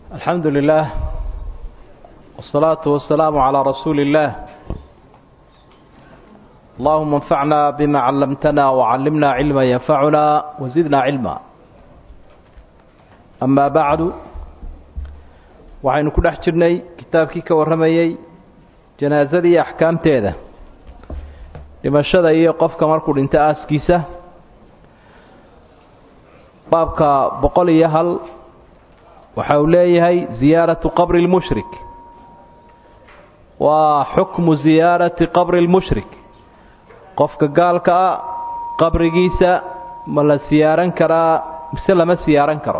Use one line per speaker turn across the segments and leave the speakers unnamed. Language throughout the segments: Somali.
الحمد لله والصلاة والسلام على رسول الله اللهم انفعنا بما علمتنا وعلمنا علما ينفعنا وزدنا علما أما بعد waxaynu ku dhex jirnay kitaabkii ka warramayey janaasada iyo axkaamteeda dhimashada iyo qofka markuu dhinto aaskiisa baabka boqol iyo hal waxa uu leeyahay ziyaaratu qabri lmushrik waa xukmu ziyaarati qabri lmushrik qofka gaalka ah qabrigiisa ma la siyaaran karaa mise lama siyaaran karo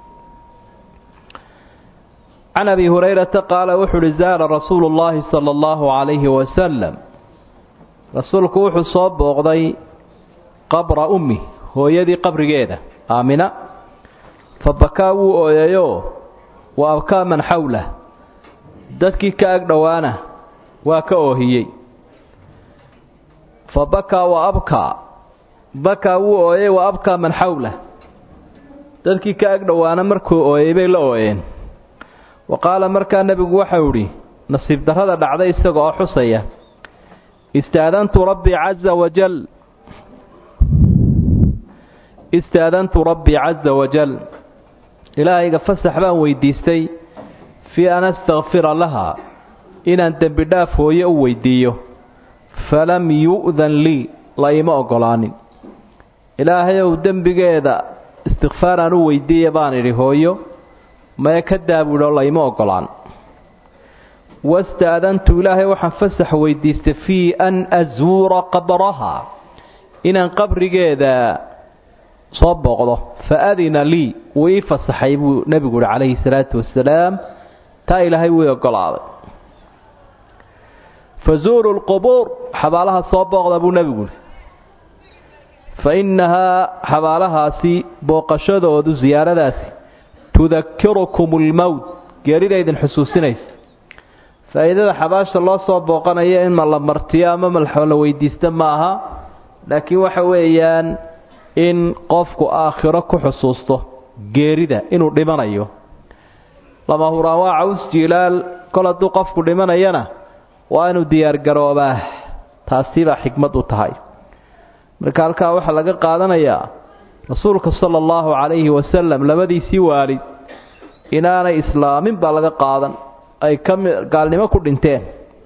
can abi hurayrata qaala wuxuu uhi zaara rasuulu llaahi sala allahu calayhi wasalam rasuulku wuxuu soo booqday qabra ummi hooyadii qabrigeeda aamina fa bakaa wuu ooyayoo wa abkaa man xawlah dadkii ka ag dhowaana waa ka oohiyey fa bakaa wa abkaa bakaa wuu ooyay wa abkaa man xawlah dadkii ka ag dhowaana markuu ooyay bay la ooyeen wa qaala markaa nebigu waxau idhi nasiib darrada dhacday isaga oo xusaya istaadantu rabbii caza wajal istaadantu rabbii caza wajal ilaahayga fasax baan weydiistay fii an astakfira laha inaan dembi dhaaf hooye u weydiiyo falam yu'dan lii la ima oggolaanin ilaahayow dembigeeda istikfaaraan u weydiiya baan idhi hooyo mae ka daabuudho layma oggolaan wastaadantu ilaahay waxaan fasax weydiistay fii an asuura qabraha inaan qabrigeeda soo booqdo fa adina lii wuu ii fasaxay buu nebigu uhi calayhi salaatu wasalaam taa ilaahay wuu oggolaaday fazuuru lqubuur xabaalaha soo booqda buu nebigu uhi fa innahaa xabaalahaasi booqashadoodu siyaaradaasi tudakirukum almowt geerida idin xusuusinaysa faa'iidada xabaasha loo soo booqanayo in ma la martiyo ama ma la weydiista ma aha laakiin waxa weeyaan in qofku aakhiro ku xusuusto geerida inuu dhimanayo lama huraan waa caws jiilaal kol hadduu qofku dhimanayana waa inuu diyaargaroobaa taasibaa xikmad u tahay marka halkaa waxaa laga qaadanayaa rasuulka sala allahu calayhi wasalam labadiisii waalid inaanay islaamin baa laga qaadan ay ka gaalnimo ku dhinteen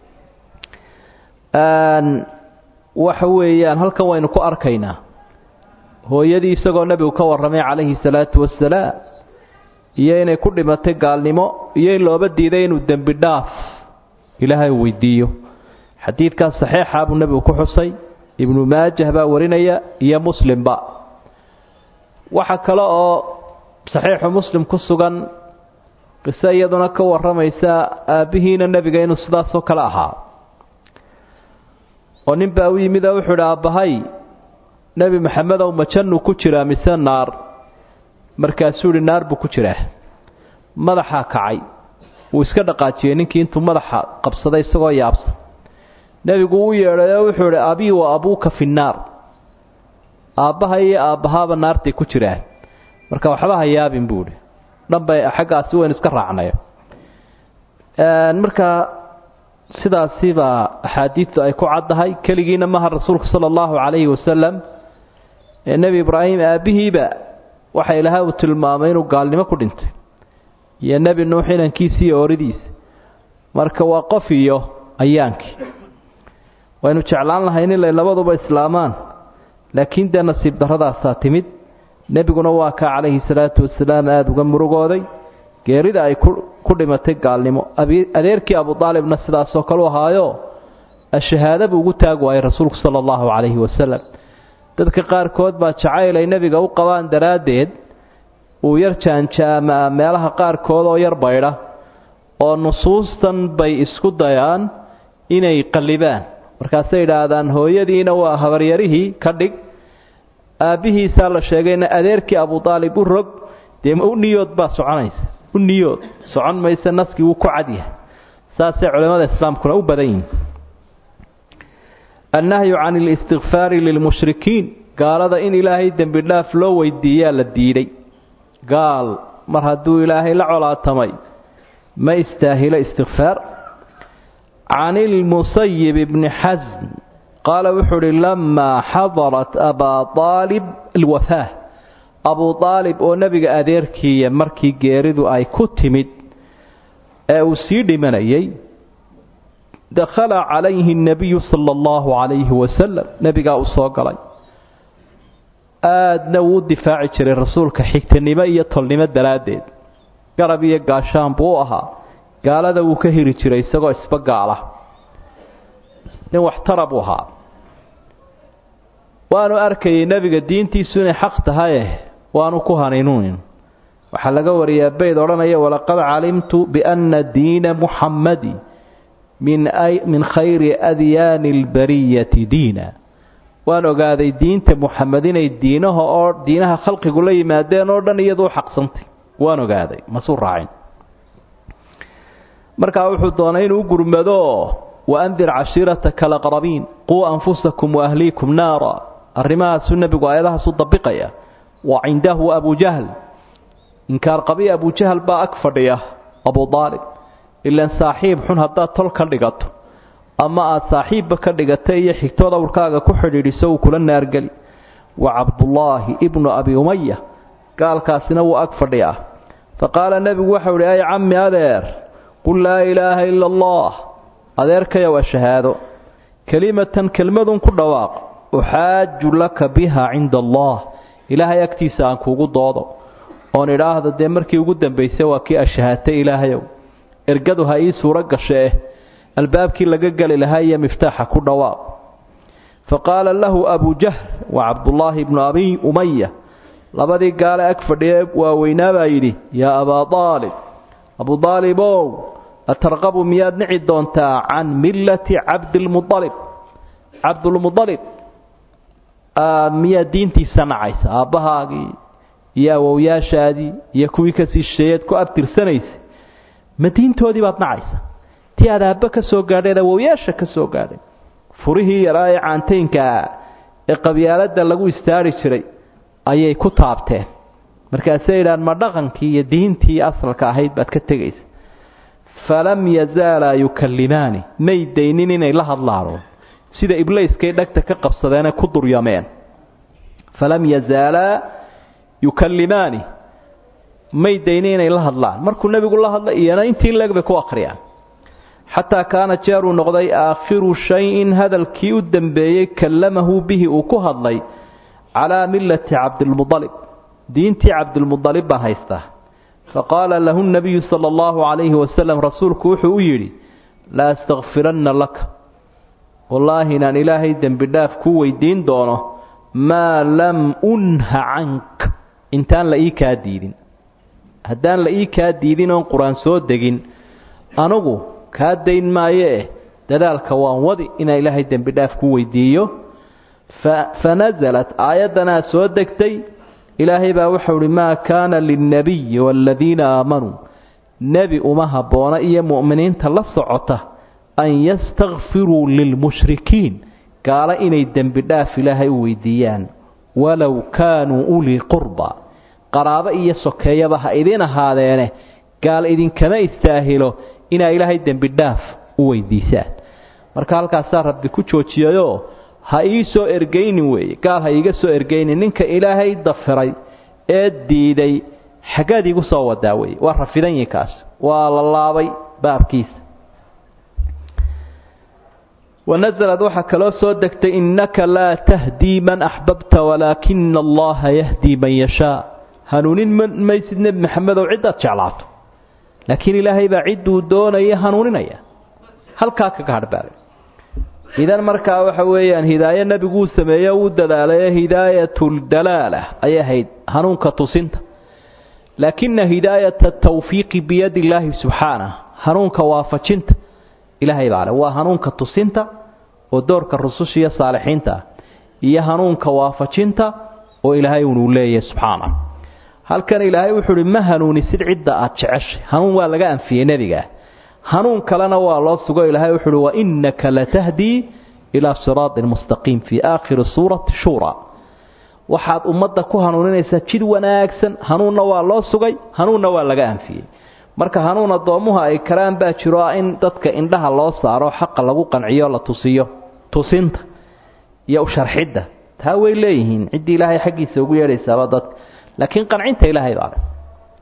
waxa weeyaan halkan waynu ku arkaynaa hooyadii isagoo nebigu ka warramay calayhi salaatu wasalaam iyo inay ku dhimatay gaalnimo iyo in looba diiday inuu dembi dhaaf ilaahay weydiiyo xadiidkaas saxiixa buu nebigu ku xusay ibnu maajah baa warinaya iyo muslimba waxa kale oo saxiixu muslim ku sugan qiso iyaduna ka warramaysa aabbihiina nebiga inuu sidaasoo kale ahaa oo nin baa u yimid oo wuxuu idhi aabbahay nebi maxamedow ma jannu ku jiraa mise naar markaasuu idhi naar buu ku jiraa madaxaa kacay wuu iska dhaqaajiyey ninkii intuu madaxa qabsaday isagoo yaabsan nebigu u yeedhay oo wuxuu idhi abii wa abuuka fi nnaar aabbaha iyo aabbahaaba naartay ku jiraan marka waxba ha yaabin buu idhi dhanbay xaggaasi waynu iska raacnay marka sidaasibaa axaadiidtu ay ku caddahay keligiina maha rasuulku sala allahu calayhi wasalam ee nebi ibraahim aabbihiiba waxa ilaahay uu tilmaamay inuu gaalnimo ku dhintay iyo nebi nuux inankiisa iyo ooridiisa marka waa qof iyo ayaankii waynu jeclaan lahayn inay labaduba islaamaan laakiin dee nasiib darradaasaa timid nebiguna waa kaa calayhi salaatu wasalaam aada uga murugooday geerida ay ku dhimatay gaalnimo adeerkii abudaalibna sidaasoo kale u ahaayo ashahaada buu ugu taag waayay rasuulku sala allahu calayhi wasalam dadka qaarkood baa jacayl ay nebiga u qabaan daraaddeed uu yar jaanjaamaa meelaha qaarkood oo yar baydha oo nusuustan bay isku dayaan inay qallibaan markaasay idhaahdaan hooyadiina waa habaryarihii ka dhig aabbihiisaa la sheegayna adeerkii abudaalib u rog dee u niyood baa soconaysa u niyood socon mayse naskii wuu ku cadyahay saasay culimmada islaamkuna u badan yihiin annahyu can اlistikfaari lilmushrikiin gaalada in ilaahay dembi dhaaf loo weydiiyaa la diiday gaal mar hadduu ilaahay la colaatamay ma istaahilo istikfaar can ilmusayib bni xasn qaala wuxuu uhi lamaa xadarat abaa aalib alwafaah abuu aalib oo nebiga adeerkiiya markii geeridu ay ku timid ee uu sii dhimanayay dakhala calayhi nabiyu sala allahu calayhi wasalam nebigaa uu soo galay aadna wuu u difaaci jiray rasuulka xigtanimo iyo tolnimo daraaddeed garab iyo gaashaan buu u ahaa gaalada wuu ka hiri jiray isagoo isba gaala nin waxtara buu ahaa waanu arkayay nebiga diintiisu inay xaq tahaye waanu ku haniinuunin waxaa laga wariyaa bayd odhanaya walaqad calimtu bianna diina muxammadi min khayri adyaani albariyati diina waan ogaaday diinta muxamed inay diinaha oo diinaha khalqigu la yimaadeen oo dhan iyaduu xaqsantay waan ogaaday masuu raacin markaa wuxuu doonay inuu u gurmado waandir cashiirataka alaqrabiin quu anfusakum waahliikum naara arrimahaasuu nebigu aayadahaasu dabiqaya wa cindahu abujahl inkaar qabiya abujahl baa ag fadhiya abu aalib ilaan saaxiib xun haddaad tol ka dhigato ama aad saaxiibba ka dhigata iyo xigtood awrkaaga ku xidhiidhiso uu kula naargeli wa cabdullaahi ibnu abi umaya gaalkaasina wuu ag fadhiyaa fa qaala nebigu waxau idhi ay cammi adeer qul laa ilaaha ila allah adeerkayow a shahaado kelimatan kelmadun ku dhawaaq uxaaju laka biha cinda allah ilaahay agtiisa aan kuugu doodo oon idhaahdo dee markii ugu dambaysay waa kii ashahaatay ilaahayow ergadu ha ii suuro gashe albaabkii laga geli lahaa iyo miftaaxa ku dhawaaq fa qaala lahu abu jahl wa cabdullaahi ibnu abi umaya labadii gaale ag fadhiye waaweynaa baa yidhi yaa abaa aalib abu aalibow atarqabu miyaad nici doontaa can millati cabdilmualib cabdulmualib miyaad diintiisa nacaysa aabbahaagii iyo awowyaashaadii iyo kuwii kasii shisheeyeed ku abtirsanaysa ma diintoodii baad nacaysa ti aad aabba ka soo gaadheen awowyaasha ka soo gaadhay furihii yaraa ee caantaynkaa ee qabyaaladda lagu istaari jiray ayay ku taabteen markaasay idhaan ma dhaqankii iyo diintii asalka ahayd baad ka tegaysa falam yazaalaa yukallimaani may daynin inay la hadlaano sida iblayskay dhagta ka qabsadeenee ku duryameen falam yazaalaa yukallimaani may daynin inay la hadlaan markuu nebigu la hadla iyana intii leeg bay ku akhriyaan xataa kaana jeeruu noqday aakhiru shayin hadalkii u dambeeyey kallamahu bihi uu ku hadlay calaa millati cabdilmualib diintii cabdilmualib baan haystaa faqaala lahu nabiyu sala allahu calayhi wasalam rasuulku wuxuu u yidhi la astakfiranna laka wallaahi inaan ilaahay dembi dhaaf kuu weydiin doono maa lam unha cank intaan la ii kaa diidin haddaan la ii kaa diidin oon qur-aan soo degin anugu kaa dayn maayee dadaalka waan wadi inaan ilaahay dembi dhaaf ku weydiiyo fa nasalat aayaddanaa soo degtay ilaahay baa wuxuu uhi maa kaana lilnabiyi waaladiina aamanuu nebi uma habboona iyo mu'miniinta la socota an yastakfiruu lilmushrikiin gaalo inay dembi dhaaf ilaahay u weydiiyaan walow kaanuu ulii qurba qaraabo iyo sokeeyaba ha idin ahaadeene gaal idinkama istaahilo inaa ilaahay dembi dhaaf u weydiisaan marka halkaasaa rabbi ku joojiyayoo ha ii soo ergaynin weeye gaal ha iiga soo ergaynin ninka ilaahay dafiray ee diiday xaggaad iigu soo wadaa weye waa rafidan yihi kaas waa la laabay baabkiisa wanasalad waxaa kaloo soo degtay innaka laa tahdii man axbabta walaakina allaha yahdii man yashaa hanuunin maysid nebi maxamedow ciddaad jeclaato laakiin ilaahay baa cidduu doonaya hanuuninaya halkaa kaga hadhbaale idan markaa waxa weeyaan hidaayo nebiguu sameeye uu dadaalay hidaayatuldalaala ayay ahayd hanuunka tusinta laakina hidaayata tawfiiqi biyadi illaahi subxaanah hanuunka waafajinta ilaahay baa le waa hanuunka tusinta oo doorka rususha iyo saalixiinta ah iyo hanuunka waafajinta oo ilaahay unuu leeyahay subxaanah halkan ilaahay wuxuu uhi ma hanuunisid cidda aad jeceshay hanuun waa laga anfiyey nebigaa hanuun kalena waa loo sugo ilaahay wuxu uhi wainaka latahdii ilaa siraatin mustaqiim fii aakhiri suurati shuura waxaad ummadda ku hanuuninaysaa jid wanaagsan hanuunna waa loo sugay hanuunna waa laga anfiyey marka hanuun addoommuhu ay karaan baa jiro ah in dadka indhaha loo saaro xaqa lagu qanciyo la tusiyo tusinta iyo usharxidda taa way leeyihiin ciddii ilaahay xaggiisa ugu yeedhaysaaba dadka laakiin qancinta ilaahay baa leh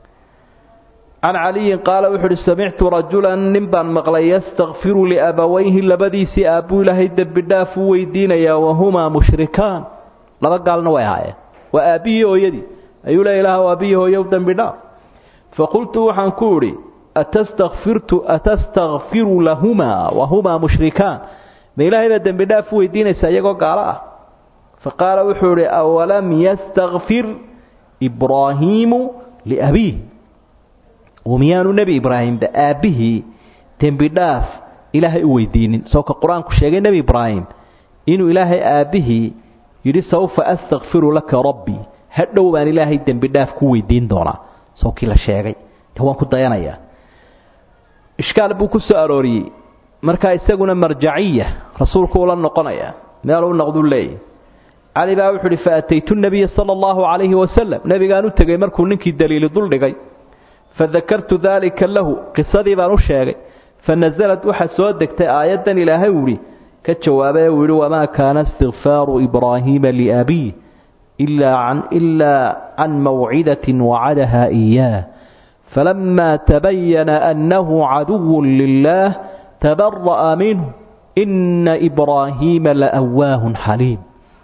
can caliyin qaala wuxu uhi samictu rajulan nin baan maqlay yastakfiru liabawayhi labadiisii aabbuu ilaahay dembi dhaaf u weydiinayaa wahumaa mushrikaan laba gaalna way ahaayeen waa aabbihii hooyadii ayuu le ilaah aabbihi hooyow dembi dhaaf faqultu waxaan ku idhi atastakfirtu atastakfiru lahumaa wahumaa mushrikaan ma ilaahay baa dembi dhaaf u weydiinaysaa iyagoo gaalo ah faqaala wuxuu idhi awalam yastakfir ibraahiimu liabiih miyaanu nebi ibraahimba aabbihii dembi dhaaf ilaahay u weydiinin soo ka qur-aanku sheegay nebi ibraahim inuu ilaahay aabbihii yidhi sawfa astakfiru laka rabbii hadhow baan ilaahay dembi dhaaf ku weydiin doonaa soo kii la sheegay de waan ku dayanayaa ishkaal buu ku soo arooriyey markaa isaguna marjaciya rasuulku ula noqonayaa meeluu noqduu leeyahy cali baa wuxuu uhi faataytu nabiya sala allahu calayhi wasalam nebigaan u tegey markuu ninkii daliili duldhigay fadakartu daalika lahu qisadii baan u sheegay fanasalad waxaa soo degtay aayaddan ilaahay uu ihi ka jawaabay uu yihi wamaa kaana istikfaaru ibraahiima liabiih ilaa can mawcidatin wacadaha iyaah falamaa tabayana annahu caduwu lilaah tabara'a minhu ina ibraahiima laawaahun xaliim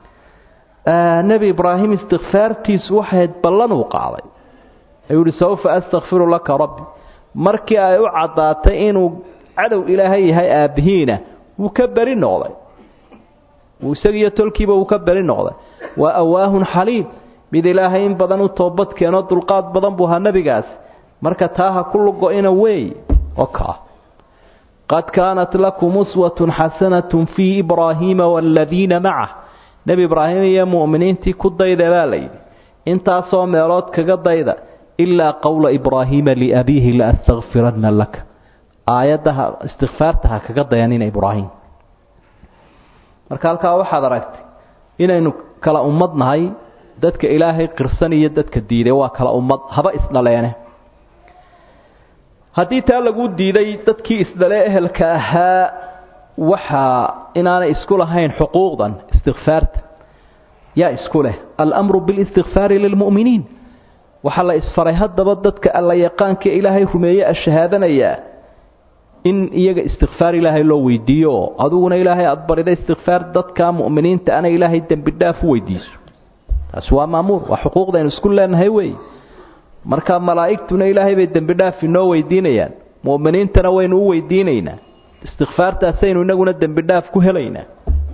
nebi ibraahim istikfaartiisu waxayd ballan uu qaaday ayuu ihi sawfa astakfiru laka rabbi markii ay u caddaatay inuu cadow ilaahay yahay aabbihiina wuu ka beri noqday isagiiyo tolkiiba wuu ka beri noqday waa awaahun xaliim mid ilaahay in badan u toobad keeno dulqaad badan buu ahaa nebigaas marka taa ha ku lugo-ina weey okaa qad kaanat lakum uswatun xasanatun fii ibraahiima waaladiina macah nebi ibraahim iyo mu'miniintii ku dayda baa layidhi intaasoo meelood kaga dayda ilaa qowla ibraahiima liabiihi laastakfiranna laka aayaddaha istikfaarta ha kaga dayanina ibraahim marka halkaa waxaad aragtay inaynu kala ummad nahay dadka ilaahay qirsan iyo dadka diiday waa kala ummad haba isdhaleene haddii taa lagu diiday dadkii isdhale ehelka ahaa waxaa inaanay isku lahayn xuquuqdan istikfaarta yaa isku leh alamru bilistikfaari lilmu'miniin waxaa la isfaray haddaba dadka alla yaqaanka ilaahay rumeeye a shahaadanayaa in iyaga istikfaar ilaahay loo weydiiyo adiguna ilaahay aada barida istikfaar dadka mu'miniinta ana ilaahay dembi dhaaf u weydiiso taasi waa maamuur waa xuquuqdaynu isku leenahay wey marka malaa'igtuna ilaahay bay dembi dhaaf inoo weydiinayaan mu'miniintana waynu u weydiinaynaa istikfaartaasaynu inaguna dembi dhaaf ku helaynaa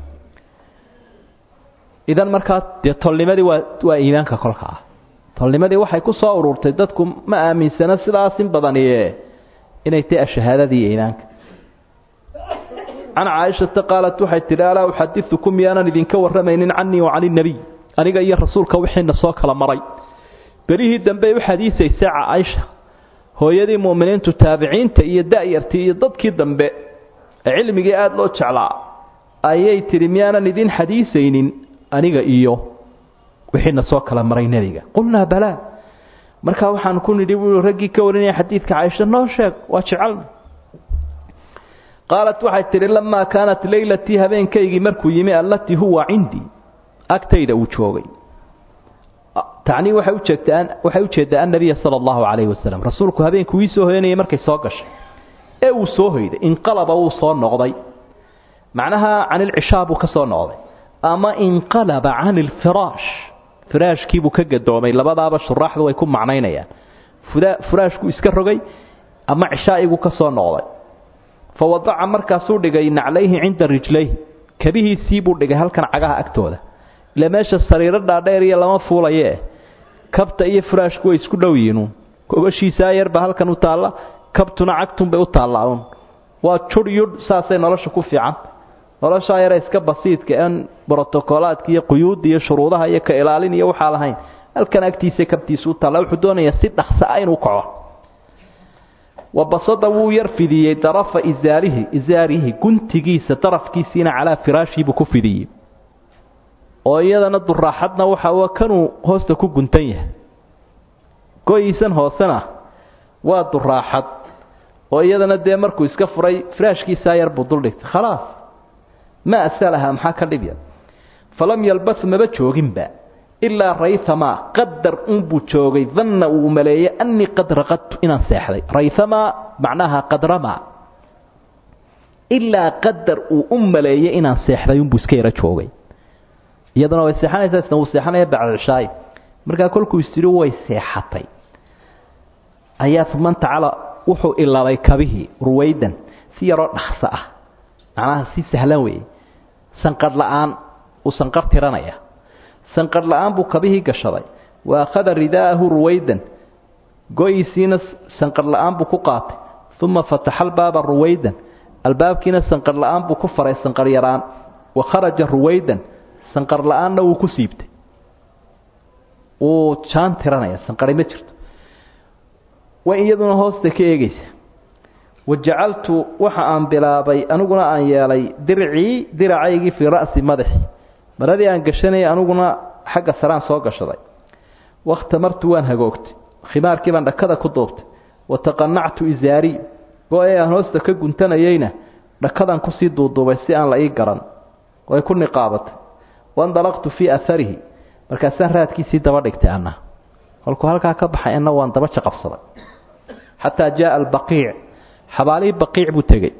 idan markaa dee tolnimadii waa waa iimaanka kolka ah tolnimadii waxay ku soo ururtay dadku ma aaminsana sidaas in badaniye inay tahay ashahaadadii iimaanka can caaishata qaalat waxay tidhi alaa uxadiukum miyaanan idinka warramaynin canii wa cani nebiy aniga iyo rasuulka wixiina soo kala maray berihii dambey u xadiisaysa caaisha hooyadii mu'miniintu taabiciinta iyo da'yartii iyo dadkii dambe ee cilmigii aada loo jeclaa ayay tidhi miyaanan idin xadiisaynin aniga iyo wixiina soo kala maray nebiga qulnaa balaa markaa waxaan ku nidhi buu raggii ka warinaya xadiidka caaisha noo sheeg waa jecelna qaalat waxay tidhi lamaa kaanat leylatii habeenkaygii markuu yimi allatii huwa cindii agtayda uu joogay tacnii waxay ujeegtaa waxay ujeeddaa annabiya sala allahu calayhi wasalam rasuulku habeenku wii soo hoyanayay markay soo gashay ee uu soo hoyday inqalaba wuu soo noqday macnaha can ilcishaa buu ka soo noqday ama inqalaba can ilfiraash firaashkiibuu ka gadoomay labadaaba shuraaxdu way ku macnaynayaan furaashku iska rogay ama cishaa'igu ka soo noqday fa wadaca markaasuu dhigay naclayhi cinda rijlayhi kabihiisii buu dhigay halkan cagaha agtooda ila meesha sariiro dhaadheer iyo lama fuulayee kabta iyo furaashku way isku dhow yihiinuun gobashiisaa yarba halkan u taalla kabtuna cagtunbay u taallaa uun waa judh yudh saasay nolosha ku fiican noloshaa yare iska basiidka aan brotokolaadka iyo quyuudda iyo shuruudaha iyo ka ilaalin iyo waxaa lahayn halkan agtiisa kabtiisa u taalla wuxuu doonayaa si dhaqsa ah inuu kaco wabasada wuu yar fidiyey darafa isaarihi isaarihi guntigiisa darafkiisiina calaa firaashiibuu ku fidiyey oo iyadana duraaxadna waxa uu kanuu hoosta ku guntan yahay goyiisan hoosena waa duraaxad oo iyadana dee markuu iska furay firaashkiisaa yar buu duldhigtay khalaas ma asalaha maxaa ka dhibya falam yalbas maba jooginba ilaa raythamaa qadar unbuu joogay danna uu maleeyey annii qad raqadtu inaan seexday raythamaa macnaha qadramaa ilaa qadar uu u maleeyey inaan seexday unbuu iska yaro joogay iyaduna way seexanaysaa isna wuu seexanaya bacda cishaay markaa kolkuu istiri way seexatay ayaa uma tacala wuxuu ilabay kabihii ruwaydan si yaroo dhakso ah macnaha si sahlan weeye sanqadh la'aan uu sanqar tiranaya sanqadh la'aan buu kabihii gashaday wa akhada ridaa'ahu ruwaydan goyisiina sanqadh la'aan buu ku qaatay uma fataxa albaaba ruwaydan albaabkiina sanqadh la'aan buu ku faray sanqar yaraan wa kharaja ruwaydan sanqar la'aanna wuu ku siibtay wuu jaan tiranaya sanqari ma jirto way iyaduna hoosta ka eegaysa wajacaltu waxa aan bilaabay aniguna aan yeelay dircii diracaygii fii ra'si madaxi maradii aan gashanayay aniguna xagga saraan soo gashaday wakhtamartu waan hagoogtay khimaarkii baan dhakada ku duubtay wataqanactu isaarii go-ee aan hoosta ka guntanayeyna dhakadaan kusii duuduubay si aan la ii garan way ku niqaabatay wandalaqtu fii aharihi markaasaan raadkiisii daba dhigtay anna kolkuu halkaa ka baxay anna waan daba jaqabsaday xataa jaaa albaqiic xabaalihii baqiic buu tegey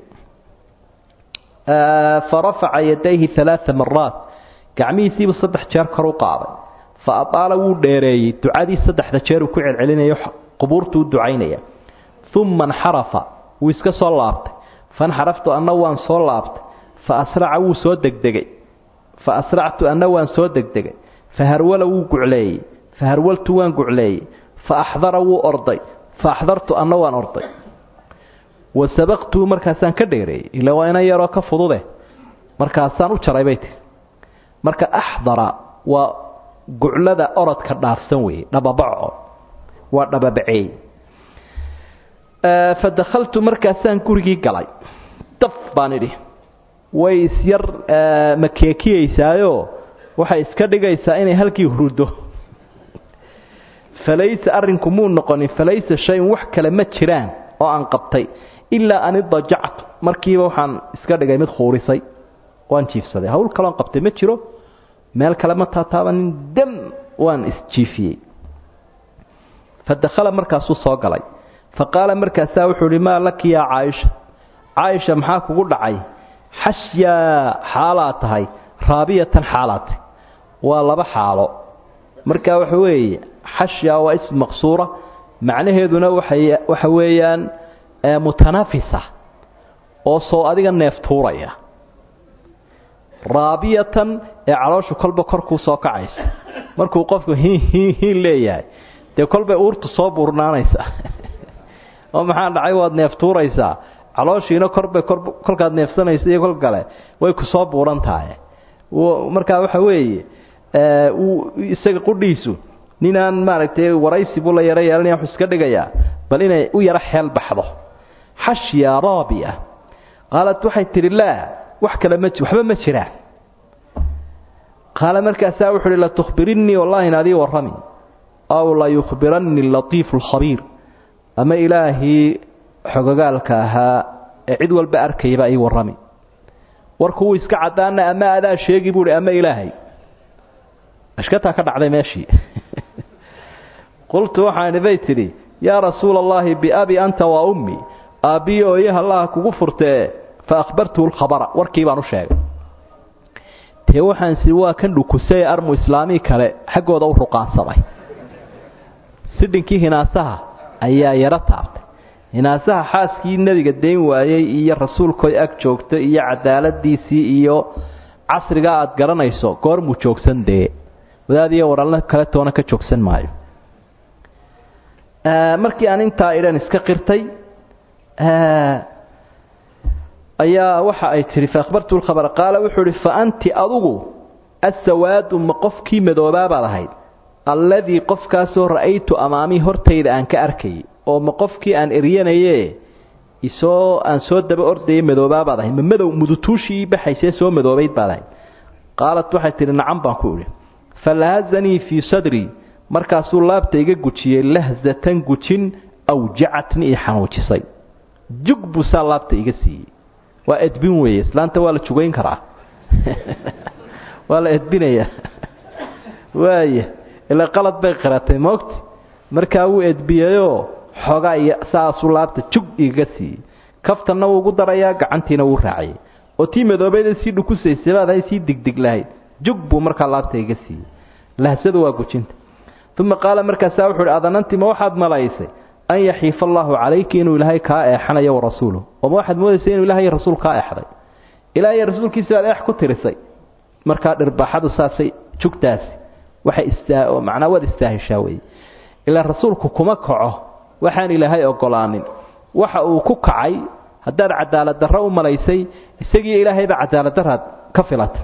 farafaca yadayhi alaaa maraat gacmihiisiibuu saddex jeer kor u qaaday fa aaala wuu dheereeyey ducadii saddexda jeer uu ku celcelinayo qubuurtuu ducaynaya uma nxarafa wuu iska soo laabtay fanxaraftu anna waan soo laabtay fa asraca wuu soo degdegay fa asractu anna waan soo degdegay faharwala wuu gucleeyey faharwaltu waan gucleeyey fa axdara wuu orday fa axdartu anna waan orday wa sabaqtuu markaasaan ka dheereeyey ila waa inan yaroo ka fudude markaasaan u jaray bay tiri marka axdara waa guclada orodka dhaafsan weeye dhababaco waa dhababaceey fa dakhaltu markaasaan gurigii galay daf baan idhi way isyar makeekiyeysaayo waxay iska dhigaysaa inay halkii hurdo falaysa arrinku muu noqonin falaysa shay-un wax kale ma jiraan oo aan qabtay ilaa an idajactu markiiba waxaan iska dhigay mid khuurisay waan jiifsaday hawl kaloon qabtay ma jiro meel kale ma taataabanin dam waan isjiifiyey fa dakhala markaasuu soo galay fa qaala markaasaa wuxuu ihi maa laki yaa caaisha caaisha maxaa kugu dhacay xashyaa xaalaad tahay raabiyatan xaalaad tahy waa laba xaalo marka waxa weeye xashyaa waa ism maqsuura macnaheeduna waxa weeyaan mutanafisa oo soo adiga neef tuuraya raabiyatan ee calooshu kolba korkuu soo kacaysa markuu qofku hin hin hin leeyahay dee kolbay uurtu soo buurnaanaysa oo maxaa dhacay waad neef tuuraysaa calooshiina korbay kolkaad neefsanaysa iyo kol kale way ku soo buuran tahay markaa waxa weeye isaga qudhiisu ninaan maaragtay waraysi buu la yaro yeelanaya wuxuu iska dhigayaa bal inay u yaro xeel baxdo xashya raabiya qaalat waxay tidhi laa wax kale ma waxba ma jiraan qaala markaasaa wuxu uhi latukhbirinnii wallahi inaadii warrami aw layukhbiranni latiifu alkhabiir ama ilaahii xogogaalka ahaa ee cid walba arkayba ii warrami warku wuu iska caddaana ama adaa sheegi buuhi ama ilaahay ashkataa ka dhacday meeshii qultu waxaani bay tidhi yaa rasuula allahi biabi anta wa ummi aabbiyo ooyaha allaha kugu furtee fa akhbartuhu lkhabara warkii baan u sheegay dee waxaansi waa kan dhukusay armu islaamii kale xaggooda u ruqaansamay sidhinkii hinaasaha ayaa yaro taabtay hinaasaha xaaskii nebiga dayn waayey iyo rasuulkooy ag joogta iyo cadaaladiisii iyo casrigaa aad garanayso goormuu joogsan dee wadaadiyo waralna kale toona ka joogsan maayo markii aan intaa idhan iska qirtay ayaa waxa ay tihi faahbartu lkhabar qaala wuxuu ihi fa anti adugu asawaadu ma qofkii madoobaabaad ahayd alladii qofkaasoo ra'aytu amaamii hortayda aan ka arkayay oo ma qofkii aan eryanaye isoo aan soo daba ordayay madoobaabaad ahayd ma madow mudutuushii baxaysee soo madoobayd baad ahayd qaalat waxay tihi nacam baan ku idhi falahazanii fii sadrii markaasuu laabta iga gujiyey lahzatan gujin awjacatni ii xanuujisay jug buu saa laabta iga siiyey waa edbin weeye islaanta waa la jugayn karaa waa la edbinayaa waaya ilaa qalad bay qaratay moogti markaa wuu edbiyeyoo xoogaa iyo saasuu laabta jug igaga siiyey kaftanna wuu ugu darayaa gacantiina wuu raaciyay oo tii madoobeeda sii dhukusaysay baad hay sii digdig lahayd jug buu markaa laabta iga siiyey lahsadu waa gujinta uma qaala markaasaa wuxu uhi adananti ma waxaad malaysay an yaxiifa allaahu calayki inuu ilaahay kaa eexanayo warasuuluh oo ma waxaad moodaysay inuu ilahay rasuul kaa eexday ilaahay rasuulkiisa baad eex ku tirisay markaa dhirbaaxadu saasay jugtaasi waxay istaa macnaa waad istaahishaa weeye ilaa rasuulku kuma kaco waxaan ilaahay ogolaanin waxa uu ku kacay haddaad cadaalad darro u malaysay isagiiyo ilaahayba cadaalad daraad ka filatay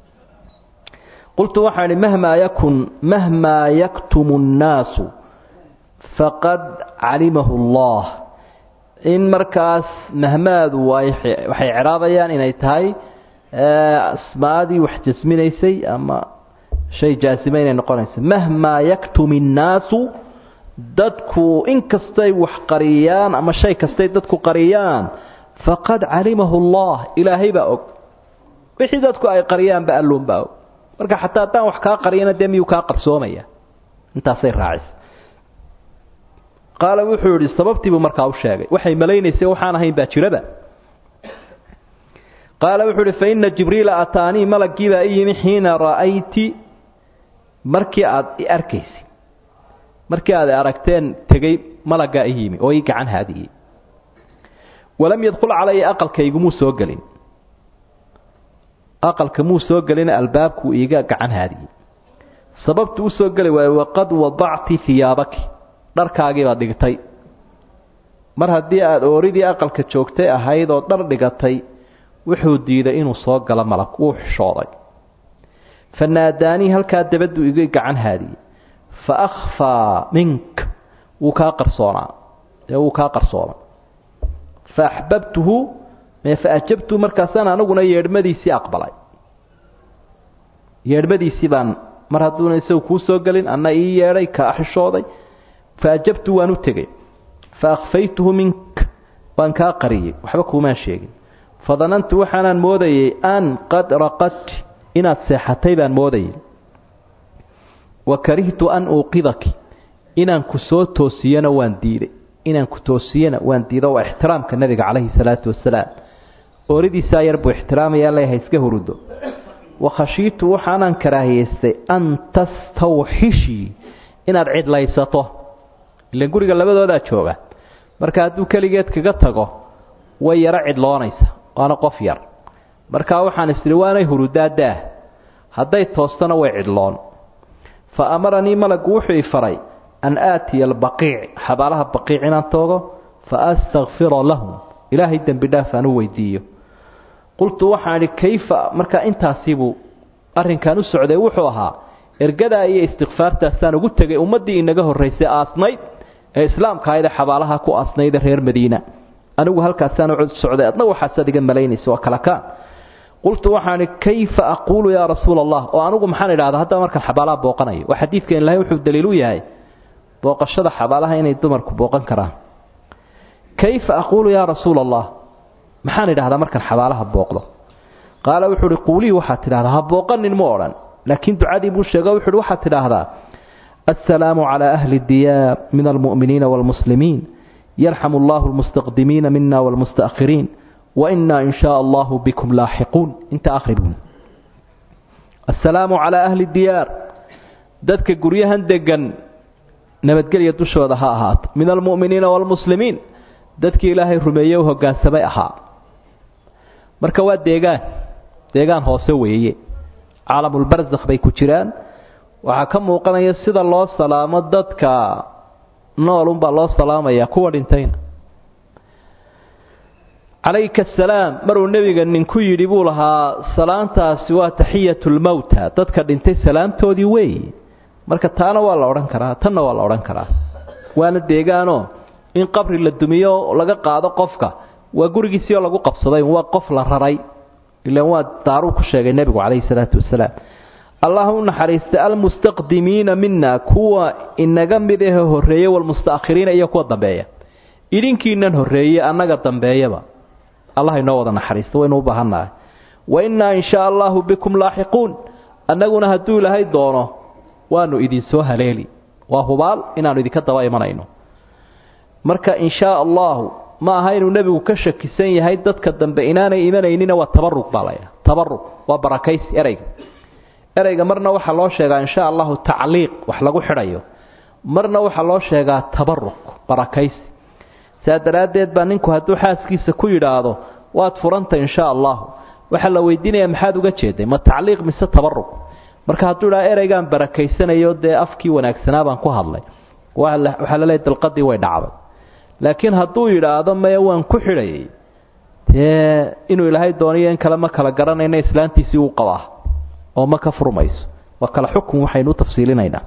qultu waxaan idhi mahmaa yakun mahmaa yaktumu nnaasu faqad calimahu allah in markaas mahmaadu waxay ciraabayaan inay tahay asmaadii wax jasminaysay ama shay jaasima inay noqonaysa mahmaa yaktumi nnaasu dadku inkastay wax qariyaan ama shay kastay dadku qariyaan faqad calimahu allah ilaahay baa og wixii dadku ay qariyaanba alluunbaa og marka xataa haddaan wax kaa qariyana dee miyuu kaa qarsoomaya intaasay raacisa qaala wuxuu yidhi sababtiibuu markaa u sheegay waxay malaynaysay waxaan ahayn baa jiraba qaala wuxuu idhi fa ina jibriila ataanii malagii baa i yimi xiina ra'ayti markii aad i arkaysay markii aad aragteen tegey malaggaa i yimi oo ii gacan haadiyey walam yadkhul calaya aqalkaygumuu soo gelin aqalka muu soo gelina albaabkuu iiga gacan haadiyey sababtu u soo geli waaye waqad wadacti hiyaabaki dharkaagii baad dhigtay mar haddii aada ooridii aqalka joogtay ahayd oo dhar dhigatay wuxuu diiday inuu soo galo malag wuu xishooday fa naadaanii halkaa dabaduu iga gacan haadiyey fa akhfaa mink wuu kaa qarsoonaa ee wuu kaa qarsoomay fa axbabtuhu fa ajabtuhu markaasaan aniguna yeedhmadiisii aqbalay yeedhmadiisii baan mar hadduuna isagu kuu soo gelin anna ii yeedhay kaa xishooday fa ajabtu waan u tegey fa akhfaytuhu mink waan kaa qariyey waxba kuumaan sheegin fadanantu waxaanaan moodayey an qad raqadti inaad seexatay baan moodayey wa karihtu an uuqidaki inaan ku soo toosiyana waan diiday inaan ku toosiyana waan diido waa ixtiraamka nebiga calayhi salaatu wasalaam ooridiisaa yar buu ixtiraamayaa leeyahay iska hurudo wakhashiitu waxaanaan karaahiyaystay an tastawxishii inaad cidlaysato ilan guriga labadoodaa jooga marka hadduu keligeed kaga tago way yaro cidloonaysa waana qof yar markaa waxaan isiri waanay hurudaa daah hadday toostana way cidloon fa amaranii malagu wuxuu i faray an aatiya albaqiic xabaalaha baqiic inaan toogo fa astakfira lahum ilaahay dembi dhaaf aan u weydiiyo qultu waxaan idhi kayfa markaa intaasiibuu arrinkan u socday wuxuu ahaa ergadaa iyo istikfaartaasaan ugu tegay ummaddii inaga horraysay aasnayd ee islaamka ahayd ee xabaalaha ku aasnayda reer madiina anigu halkaasaan u socday adna waxaasaad iga malaynaysa waa kala kaan qultu waxaan idhi kayfa aquulu yaa rasuula allah oo anigu maxaan idhahdaa haddaa markaan xabaalaha booqanayo waa xadiidkan ilahay wuxuu daliil u yahay booqashada xabaalaha inay dumarku booqan karaan kayfa aquulu yaa rasuula allah maxaan idhahdaa markaan xabaalaha booqdo qaala wuxuu uhi quulihii waxaad tidhahdaa ha booqanin mu odhan laakiin ducadii buu sheego wuxu uhi waxaad tidhaahdaa assalaamu calaa ahli diyaar min almu'miniina waalmuslimiin yarxamu allahu almustaqdimiina mina waalmusta'khiriin wainaa in shaa allahu bikum laaxiquun inta akhribuun assalaamu calaa ahli diyaar dadka guryahan degan nabadgelya dushooda ha ahaato min almu'miniina waalmuslimiin dadkii ilaahay rumeeye u hoggaansamay ahaa marka waa deegaan deegaan hoose weeye caalamulbarsakh bay ku jiraan waxaa ka muuqanaya sida loo salaamo dadka nool unbaa loo salaamayaa kuwa dhintayna calayka asalaam maruu nebiga ninku yidhi buu lahaa salaantaasi waa taxiyatulmowta dadka dhintay salaamtoodii weeye marka taana waa la odhan karaa tanna waa la odhan karaa waana deegaanoo in qabri la dumiyo laga qaado qofka waa gurigiisii oo lagu qabsaday waa qof la raray ilaan waa daaruu ku sheegay nebigu calayhi salaatu wasalaam allah u naxariista almustaqdimiina mina kuwa inaga mid ahe horreeye walmustaakhiriina iyo kuwa dambeeya idinkiinan horreeye annaga dambeeyaba allah inoo wada naxariista waynu u baahannahay wa innaa in shaa allahu bikum laaxiquun annaguna hadduu ilaahay doono waanu idinsoo haleeli waa hubaal inaannu idinka daba imanayno marka in shaa allahu ma aha inuu nebigu ka shakisan yahay dadka dambe inaanay imanaynina waa tabarug baa laya tabarug waa barakaysi ereyga ereyga marna waxaa loo sheegaa in sha allahu tacliiq wax lagu xidhayo marna waxaa loo sheegaa tabarug barakaysi saa daraaddeed baa ninku hadduu xaaskiisa ku yidhaahdo waad furanta in sha allahu waxaa la weydiinaya maxaad uga jeeday ma tacliiq mise tabarug marka hadduu idhaha ereygaan barakaysanayo dee afkii wanaagsanaa baan ku hadlay waxaa laleeyahy dalqadii way dhacday laakiin hadduu yidhaahdo maya waan ku xidhayay dee inuu ilaahay dooniyo in kale ma kala garanayna islaantiisii uu qabaa oo ma ka furmayso waa kale xukun waxaynu u tafsiilinaynaa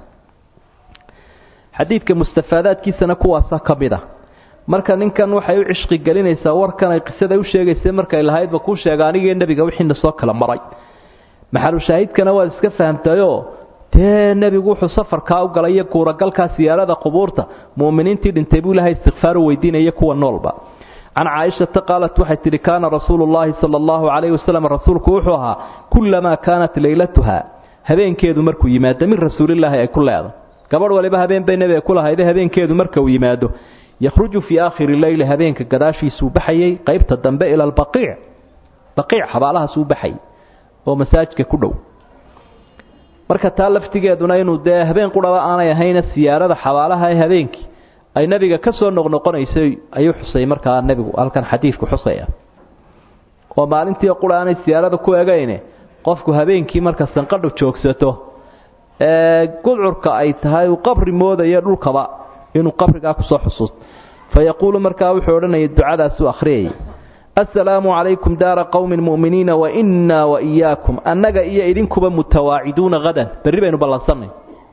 xadiidka mustafaadaadkiisana kuwaasa ka mid ah marka ninkan waxay u cishqi gelinaysaa warkan ay qisada u sheegaysay markay lahaydba kuu sheega anigii nebiga wixiina soo kala maray maxalushaahidkana waad iska fahamtayoo dee nebigu wuxuu safarkaa u galay iyo kuuragalkaa siyaarada qubuurta mu'miniintii dhintay buu ilahay istikfaar u weydiinaya kuwa noolba can caaishata qaalat waxay tidhi kaana rasuulu llaahi sala allahu calayhi wasalam rasuulku wuxuu ahaa kullamaa kaanat leylatuha habeenkeedu markuu yimaado min rasuulilaahi ay ku leedo gabadh waliba habeen bay nebiga ku lahayde habeenkeedu marka uu yimaado yakhruju fii aakhiri leyli habeenka gadaashiisuu baxayay qaybta dambe ila albaqiic baqiic xabaalahaasuu baxayay oo masaajidka ku dhow marka taa laftigeeduna inuu dee habeen quraba aanay ahayna siyaarada xabaalaha ee habeenkii ay nebiga ka soo noqnoqonaysay ayuu xusay markaa nebigu halkan xadiidku xusaya oo maalintii qura aanay siyaarada ku egayne qofku habeenkii marka sanqadhu joogsato ee gudcurka ay tahay uu qabri moodayo dhulkaba inuu qabrigaa kusoo xusuusto fa yaquulu markaa wuxuu odhanayay ducadaasuu akhriyayay assalaamu calaykum daara qowmin mu'miniina wa innaa wa iyaakum annaga iyo idinkuba mutawaaciduuna hadan berri baynu ballansannay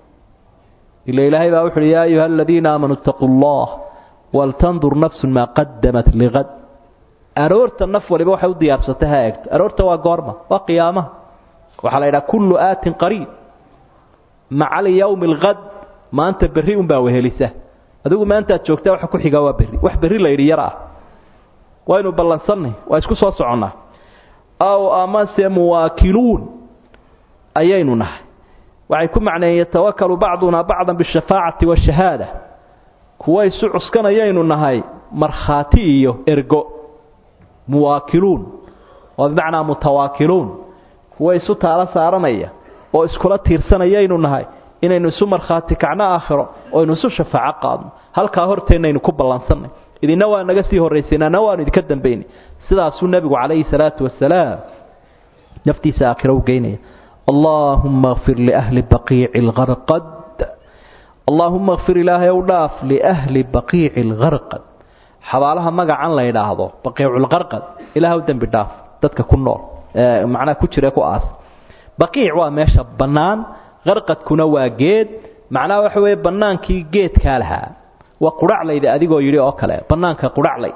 ila ilaahay baa wuxuuhi yaa ayuha aladiina aamanuu itaquu allah waltandur nafsun maa qadamat ligad aroorta naf waliba waxay u diyaarsatay ha eegto aroorta waa goorma waa qiyaamaha waxaa la yidhaha kullu aatin qariib maca lyawmi alhad maanta berri unbaa wehelisa adigu maantaad joogtaa waxa ku xigaa waa berri wax berri la yidhi yar ah waynu ballansannay waa isku soo soconnaa aw amase muwaakiluun ayaynu nahay waxay ku macneeyeen yatawakalu bacduna bacdan bishafaacati washahaada kuwa isu cuskanayaynu nahay markhaati iyo ergo muwaakiluun oo bimacnaa mutawaakiluun kuwa isu taalo saaranaya oo iskula tiirsanayaynu nahay inaynu isu markhaati kacno aakhiro oo aynu isu shafaaco qaadno halkaa horteennaynu ku ballansannay idina waa naga sii horrayseen anna waanu idinka dambaynay sidaasuu nebigu calayhi salaatu wasalaam naftiisa aakhiro u geynaya allaahumma kfir liahli baqiici lgarqad allaahumma kfir ilaahay ow dhaaf liahli baqiici lgarqad xabaalaha magacan la yidhaahdo baqiiculqarqad ilaah u dembi dhaaf dadka ku nool macnaha ku jira ku aas baqiic waa meesha bannaan qarqadkuna waa geed macnaha waxa weeye bannaankii geedkaa lahaa waa qurhaclayda adigoo yidhi oo kale bannaanka qurhaclay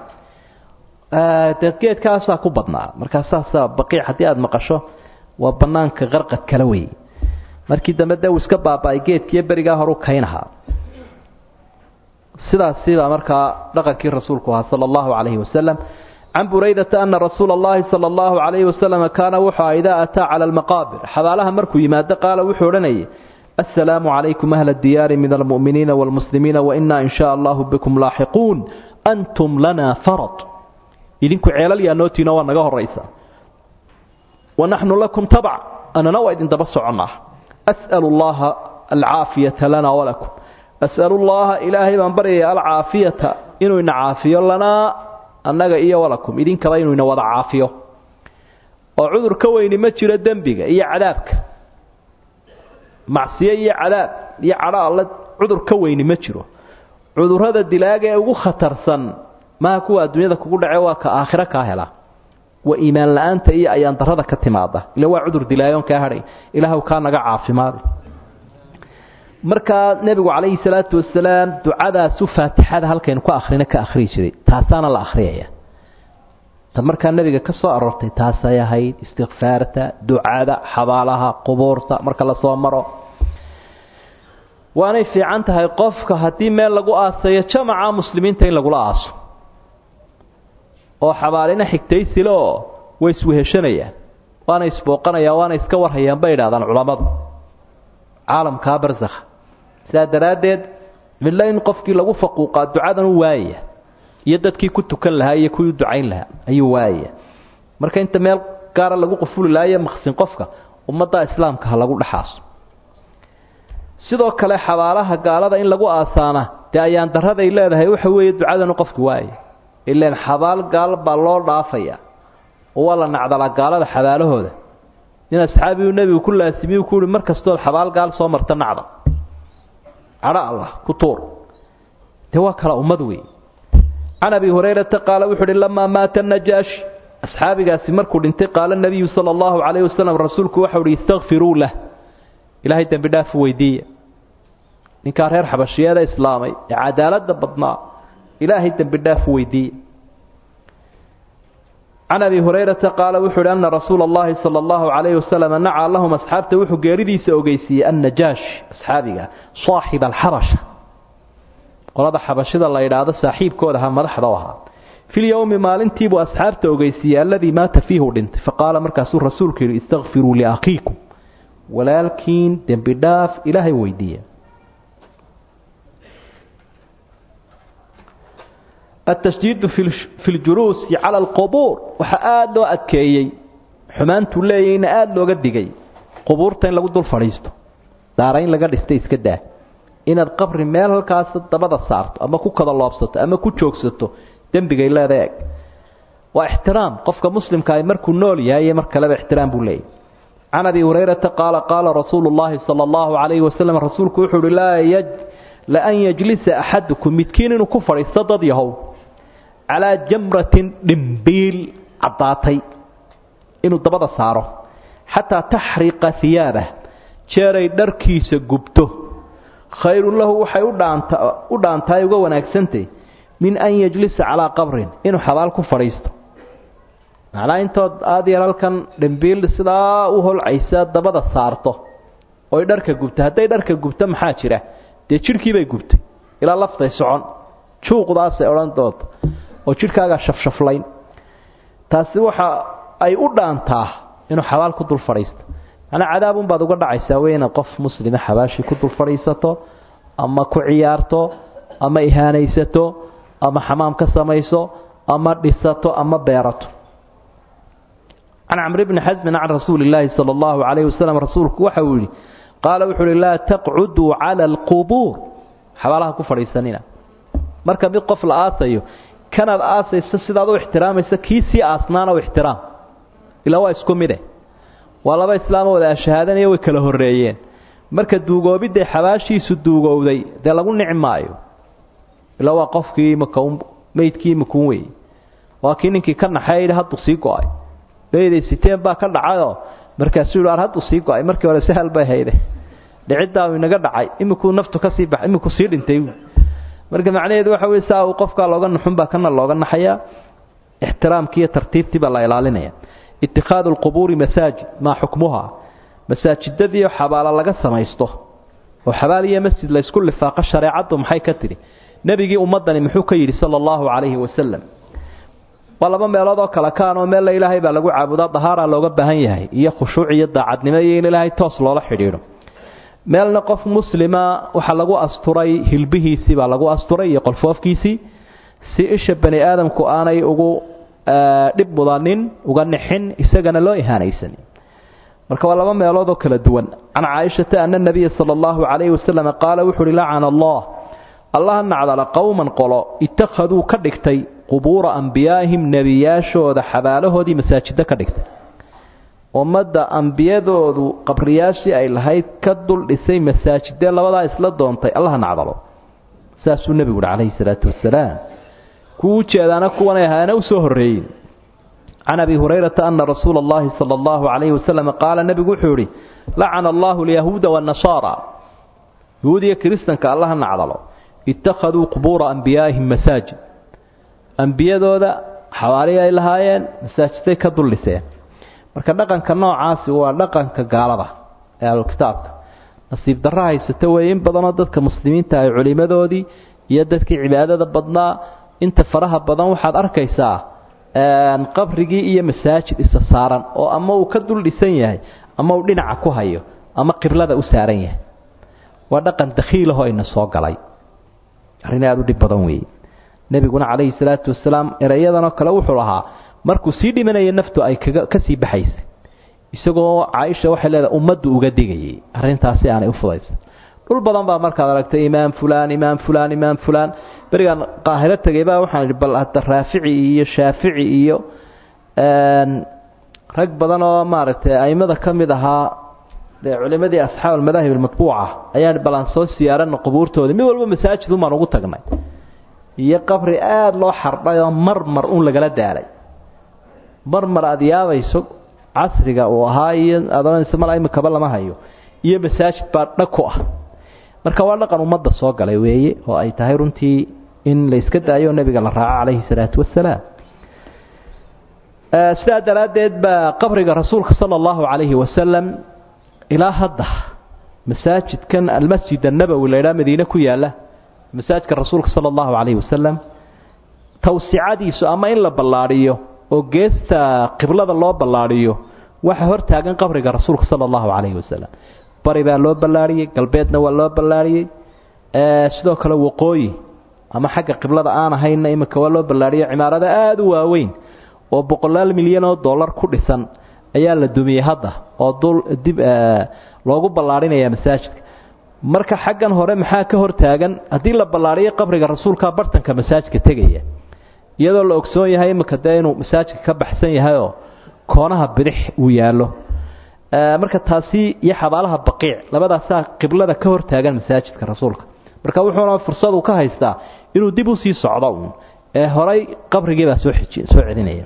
dee geedkaasaa ku badnaa markaa saasaa baqiic haddii aada maqasho waa bannaanka qarqad kala wey markii dambe dee uu iska baaba-ay geedkiiyo berigaa horu kaynahaa sidaasibaa markaa dhaqankii rasuulku ahaa sala allahu calayhi wasalam can buraydata ana rasuula allahi sala allahu calayhi wasalam kaana wuxuu aha idaa ataa cala almaqaabir xabaalaha markuu yimaado qaala wuxuu odhanayay assalaamu calaykum ahla diyaari min almu'miniina waalmuslimiina wainaa in shaa allahu bikum laaxiquun antum lanaa farad idinku ceelal yaa nootiino waa naga horaysa wa naxnu lakum tabc anana waa idin daba soconnaa as'alu allaha alcaafiyata lana walakum as'alu llaha ilaahay baan baryaya alcaafiyata inuu ina caafiyo lanaa annaga iyo walakum idinkaba inuu ina wada caafiyo oo cudur ka weyni ma jiro dembiga iyo cadaabka macsiyo iyo cadaab iyo cadho alle cudur ka weyni ma jiro cudurrada dilaaga ee ugu khatarsan maha kuwa adduunyada kugu dhace waa ka aakhiro kaa hela waa iimaan la-aanta iyo ayaan darrada ka timaada ila waa cudur dilaayoon kaa hadhay ilaahw kaa naga caafimaada markaa nebigu calayhi salaatu wasalaam ducadaasu faatixada halkaynu ku akhrina ka akhriyi jiray taasaana la akhriyaya ta markaa nebiga ka soo aroortay taasay ahayd istikfaarta ducada xabaalaha qubuurta marka lasoo maro waanay fiican tahay qofka haddii meel lagu aasayo jamaca muslimiinta in lagula aaso oo xabaalina xigtaysile oo way isweheshanayaan waana isbooqanayaan waana iska warhayaan bay idhahdaan culammadu caalamkaa barsakha sidaa daraaddeed midlo in qofkii lagu faquuqaa ducadan u waayaya iyo dadkii ku tukan lahaa iyo kuwii ducayn lahaa ayuu waayaya marka inta meel gaara lagu qufuli lahayo maqsin qofka ummadda islaamka ha lagu dhexaaso sidoo kale xabaalaha gaalada in lagu aasaana dee ayaan daraday leedahay waxa weeye ducadanu qofki waaya ilaan xabaal gaal baa loo dhaafaya oo waa la nacdalaa gaalada xabaalahooda nin asxaabigu nebigu ku laasimiyu ku uhi mar kastood xabaal gaal soo marta nacda cadho allah ku tuur dee waa kala ummad wey can abi hurayrata qaala wuxu uhi lamaa maata najaashi asxaabigaasi markuu dhintay qaala nabiyu sala allahu calayhi wasalam rasuulku waxau uhi istakfiruu lah ilaahay dembi dhaafu weydiiya ninkaa reer xabashiyeeda islaamay ee cadaaladda badnaa ilaahay dembi dhaafu weydiiya can abi hurayrata qaala wuxuu uhi ana rasuula allahi sala allahu calayhi wasalam nacaa lahum asxaabta wuxuu geeridiisa ogeysiiyey annajaash asxaabiga saaxiba alxabasha qolada xabashida la yidhaahdo saaxiibkooda ha madaxda u ahaa filyowmi maalintiibuu asxaabta ogeysiiyey alladii maata fiihi u dhintay faqaala markaasuu rasuulku yidhi istakfiruu liakhiikum walaalkiin dembi dhaaf ilaahay weydiiya atashdiidu fi ljuluusi cala alqubuur waxaa aada loo adkeeyey xumaantuu leeyahayna aada looga digay qubuurta in lagu dul fadhiisto daarayn laga dhistay iska daa inaad qabri meel halkaas dabada saarto ama ku kada loobsato ama ku joogsato dembigay leeda eg waa ixtiraam qofka muslimka ay markuu nool yahay iyo mar kaleba ixtiraam buu leeyahy can abi hurayrata qaala qaala rasuulu llaahi sala allahu calayhi wasalam rasuulku wuxuu uhi laan yajlisa axadukum midkiin inuu ku fadhiisto dad yahow calaa jamratin dhimbiil caddaatay inuu dabada saaro xataa taxriqa hiyaabah jeeray dharkiisa gubto khayrun lahu waxay u dhaantahay uga wanaagsantay min an yajlisa calaa qabrin inuu xabaal ku fadhiisto macnaa intood aada yar halkan dhimbiil sidaa u holcaysa dabada saarto oy dharka gubto hadday dharka gubto maxaa jira dee jidhkiibay gubtay ilaa laftay socon juuqdaasay odhan doonta oo jidhkaagaa shafshaflayn taasi waxa ay u dhaantaa inuu xabaal ku dul fadhiisto macnaa cadaabunbaad uga dhacaysaa wey inaad qof muslima xabaashii ku dul fadhiisato ama ku ciyaarto ama ihaanaysato ama xamaam ka samayso ama dhisato ama beerato can camri bni xasmin can rasuuli illaahi sala allahu calayhi wasalam rasuulku waxa uu yidhi qaala wuxuu uhi laa taqcuduu cala alqubuur xabaalaha ku fadhiisanina marka mid qof la aasayo kanaad aasayso sidaad u ixtiraamayso kii sii aasnaana u ixtiraam ilaa waa isku mide waa laba islaamo wada ashahaadanaya way kala horreeyeen marka duugoobidday xabaashiisu duugowday dee lagu nici maayo ilaa waa qofkii makaun meydkii makuun weeye waa kii ninkii ka naxay yidhi hadduu sii go-ay beeday siteen baa ka dhacayoo markaasuu yidhi ar hadduu sii go-ay markii hore sahal bay hayde dhiciddaa uu inaga dhacay imikuu naftu kasii bax imikuu sii dhintay marka macnaheedu waxa wey saa uu qofkaa looga naxunbaa kana looga naxayaa ixtiraamkii iyo tartiibtii baa la ilaalinaya itikhaadu alqubuuri masaajid maa xukmuhaa masaajidadiio xabaalo laga samaysto oo xabaal iyo masjid laysku lifaaqo shareecaddu maxay ka tidhi nebigii ummaddani muxuu ka yidhi sala allahu calayhi wasalam waa laba meelood oo kale kaanoo meella ilaahay baa lagu caabudaa dahaara looga baahan yahay iyo khushuuc iyo daacadnimo iyo in ilaahay toos loola xidhiidho meelna qof muslima waxaa lagu asturay hilbihiisii baa lagu asturay iyo qolfoofkiisii si isha bani aadamku aanay ugu dhib mudanin uga nixin isagana loo ihaanaysanin marka waa laba meelood oo kala duwan can caaishata ana nabiya sala allahu calayhi wasalam qaala wuxu uhi lacana allah allaha nacdala qowman qolo ittakhaduu ka dhigtay qubuura ambiyaa'ihim nebiyaashooda xabaalahoodii masaajiddo ka dhigtay ummadda ambiyadoodu qabriyaashii ay lahayd ka dul dhisay masaajidee labadaa isla doontay allaha nacdalo saasuu nebigu uhi calayhi salaatu wasalaam kuwa u jeedaana kuwanay ahaana u soo horreeyey can abi hurayrata ana rasuula allahi sala allahu calayhi wasalam qaala nebigu wuxuu idhi lacana allahu alyahuuda waannasaara yahuud iyo kiristanka allaha nacdalo ittakhaduu qubuura ambiyaa'ihim masaajid ambiyadooda xawaari ay lahaayeen masaajiday ka dul dhiseen marka dhaqanka noocaasi waa dhaqanka gaalada ee ahlukitaabka nasiib darro haysata weeye in badanoo dadka muslimiinta ay culimadoodii iyo dadkii cibaadada badnaa inta faraha badan waxaad arkaysaa qabrigii iyo masaajid isa saaran oo ama uu ka dul dhisan yahay ama uu dhinaca ku hayo ama qiblada u saaran yahay waa dhaqan dakhiilahoo ina soo galay arrin aada u dhib badan weeye nebiguna calayhi salaatu wasalaam erayadanoo kale wuxuu lahaa markuu sii dhimanaya naftu ay kaga ka sii baxaysay isagoo caaisha waxay leedahay ummaddu uga digayay arrintaasi aanay u fudaysan dhul badan baa markaad aragtay imaam fulaan imaam fulaan imaam fulaan berigaan qaahiro tegay baa waxaan idhi bal hadda raafici iyo shaafici iyo rag badan oo maaragtay aimada ka mid ahaa dee culimadii asxaab almadaahib almatbuuca ayaan balan soo siyaarana qubuurtoodii mid walba masaajid umaan ugu tagnay iyo qabri aada loo xardhay oo mar mar un lagala daalay mar mar aada yaabayso casriga uu ahaa iyo adoonaysa mal imikaba lama hayo iyo masaajid baa dhag ku ah marka waa dhaqan ummadda soo galay weeye oo ay tahay runtii in la iska daayo nebiga la raaco calayhi salaatu wasalaam sidaa daraaddeed baa qabriga rasuulka sala allahu calayhi wasalam ilaa hadda masaajidkan almasjid annabowi la ydhaha madiine ku yaalla masaajidka rasuulka sala allahu calayhi wasalam tawsicadiisu ama in la ballaadhiyo oo geesta qiblada loo ballaadhiyo waxa hor taagan qabriga rasuulka sala allahu calayhi wasalam bari baa loo ballaadhiyey galbeedna waa loo ballaadhiyey sidoo kale waqooyi ama xagga qiblada aan ahaynna iminka waa loo ballaadhiyey cimaarado aada u waaweyn oo boqolaal milyan oo dollar ku dhisan ayaa la dumiyey hadda oo dul dib loogu ballaadhinaya masaajidka marka xaggan hore maxaa ka hor taagan haddii la ballaadhiyo qabriga rasuulka bartanka masaajidka tegaya iyadoo la ogsoon yahay iminka dee inuu masaajidka ka baxsan yahayoo koonaha bidix uu yaallo marka taasi iyo xabaalaha baqiic labadaasaa qiblada ka hor taagan masaajidka rasuulka marka wuxuuna fursad uu ka haystaa inuu dib usii socdo uun ee horay qabrigiibaa soo soo celinaya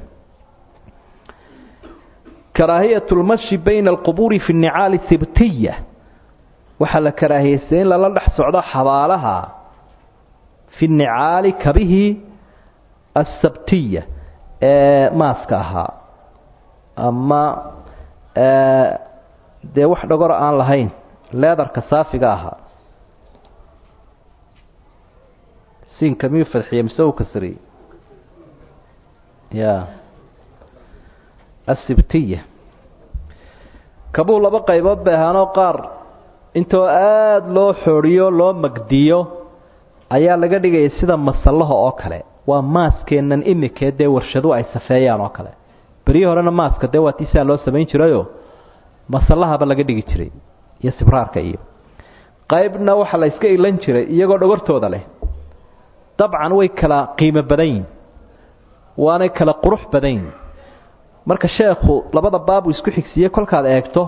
karaahiyat lmashi bayna alqubuuri fi nnicaali sibtiya waxaa la karaahiyeystay in lala dhex socdo xabaalaha fi nnicaali kabihii asabtiya ee maaska ahaa ama dee wax dhagor aan lahayn leedarka saafiga ahaa siinka miyuu fadxiye mise uu kasriyey ya asibtiya kabuu laba qaybood bay ahaanoo qaar intoo aada loo xoodhiyo loo magdiyo ayaa laga dhigaya sida masallaha oo kale waa maaskeennan imikee dee warshadu ay safeeyaan oo kale beryo horena maaska dee waa tiisaa loo samayn jirayoo masallahaba laga dhigi jiray iyo sibraarka iyo qaybna waxaa la yska ilan jiray iyagoo dhogortooda leh dabcan way kala qiimo badan yihin waanay kala qurux badan yihin marka sheekhu labada baabuu isku xigsiiyey kolkaad eegto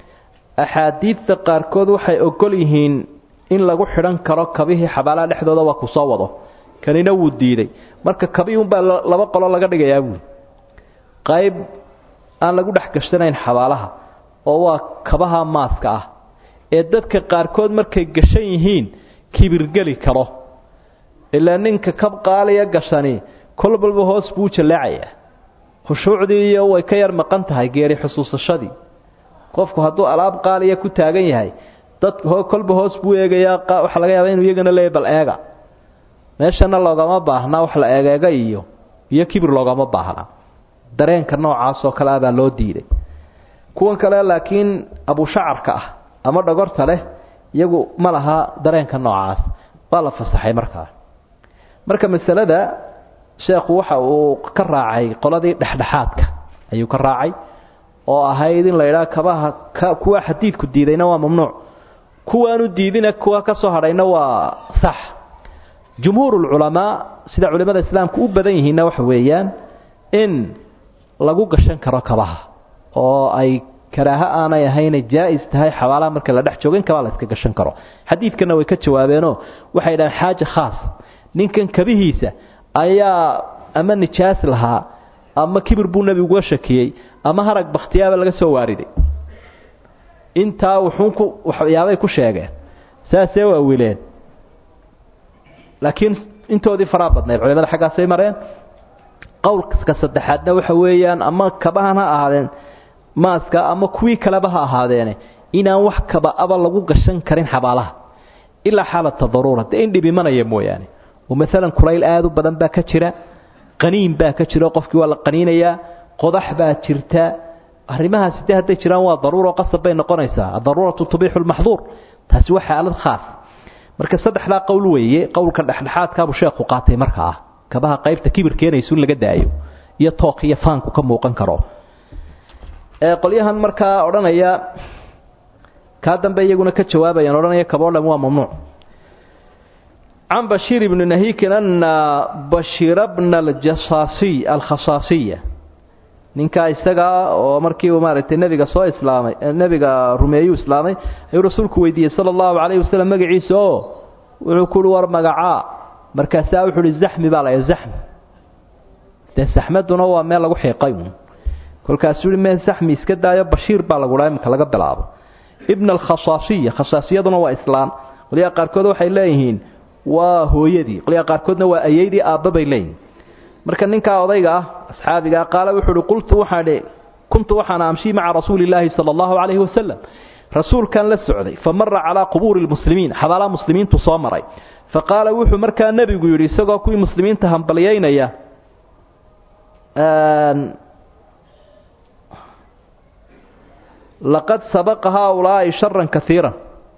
axaadiidta qaarkood waxay ogol yihiin in lagu xidhan karo kabihii xabaalaha dhexdooda waa ku soo wado kanina wuu diiday marka kabii unbaa laba qolo laga dhigayaa buuli qayb aan lagu dhex gashanayn xabaalaha oo waa kabaha maaska ah ee dadka qaarkood markay gashan yihiin kibirgeli karo ilaa ninka kab qaaliya gashani kol balba hoos buu jaleecayaa khushuucdii iyo way ka yar maqan tahay geeri xusuusashadii qofku hadduu alaab qaaliya ku taagan yahay dad kolba hoos buu eegayaa waxaa laga yaaba inuu iyagana leeyahy bal eega meeshana loogama baahna wax la egeega iyo iyo kibir loogama baahna dareenka noocaas oo kale ah baa loo diiday kuwan kale laakiin abushacarka ah ama dhogorta leh iyagu ma laha dareenka noocaas waa la fasaxay markaa marka masalada sheekhu waxa uu ka raacay qoladii dhexdhexaadka ayuu ka raacay oo ahayd in la yidhaha kabaha kuwa xadiidku diidayna waa mamnuuc kuwaanu diidina kuwa ka soo hadhayna waa sax jumhuurulculamaa sida culimmada islaamku u badan yihiinna waxa weeyaan in lagu gashan karo kabaha oo ay karaaho aanay ahaynay jaa'is tahay xabaalaha marka la dhex joogo in kabaa la iska gashan karo xadiidkana way ka jawaabeenoo waxay dhahaan xaaja khaas ninkan kabihiisa ayaa ama nijaas lahaa ama kibir buu nebigu uga shakiyey ama harag bakhtiyaaba laga soo waariday intaa wuxuunku waxyaabay ku sheegeen saasee waawileen laakiin intoodii faraa badnayd culimada xaggaasay mareen qowlka saddexaadna waxa weeyaan ama kabahan ha ahaadeen maaska ama kuwii kaleba ha ahaadeene inaan wax kaba-aba lagu gashan karin xabaalaha ilaa xaalata daruura dee in dhibimanaya mooyaane oo maalan kulayl aada u badan baa ka jira qaniin baa ka jira qofkii waa la qaniinayaa qodax baa jirta arrimahaasi de hadday jiraan waa daruuro qasab bay noqonaysaa adaruuratu tubiixu lmaxduur taasi waa xaalad khaas marka saddexdaa qowl weeye qowlka dhexdhexaadkaabuu sheekhu qaatay marka ah kabaha qaybta kibir keenaysu in laga daayo iyo tooq iyo faanku ka muuqan karo qolyahan markaa odhanaya kaa dambe iyaguna ka jawaabayaan odhanaya kaboodham waa mamnuuc can bashiir ibni nahiikin ana bashiira bna aljasaasiy alkhasaasiya ninkaa isagaa oo markii uu maaragtay nebiga soo islaamay nebiga rumeeyuu islaamay ayuu rasuulku weydiiyey sala allahu calayhi wasalam magaciisa oo wuxuu ku uhi war magacaa markaasaa wuxuu uhi zaxmi baa laya zaxmi dee saxmaduna waa meel lagu xiiqay kolkaasuu uhi mee zaxmi iska daayo bashiir baa lagu dhaha imika laga bilaabo ibna alkhasaasiya khasaasiyaduna waa islaan qolyaha qaarkood waxay leeyihiin waa hooyadii qolyaha qaarkoodna waa ayeydii aabba bay leeyihiin marka ninkaa odayga ah asxaabigaa qaala wuxuu uhi qultu waxaan kuntu waxaan amshii maca rasuuli illaahi sala allahu calayhi wasalam rasuulkan la socday fa mara calaa qubuuri lmuslimiin xabaalaha muslimiintu soo maray fa qaala wuxuu markaa nebigu yidhi isagoo kuwii muslimiinta hambalyaynaya laqad sabaqa haaulaa'i sharan kaiiran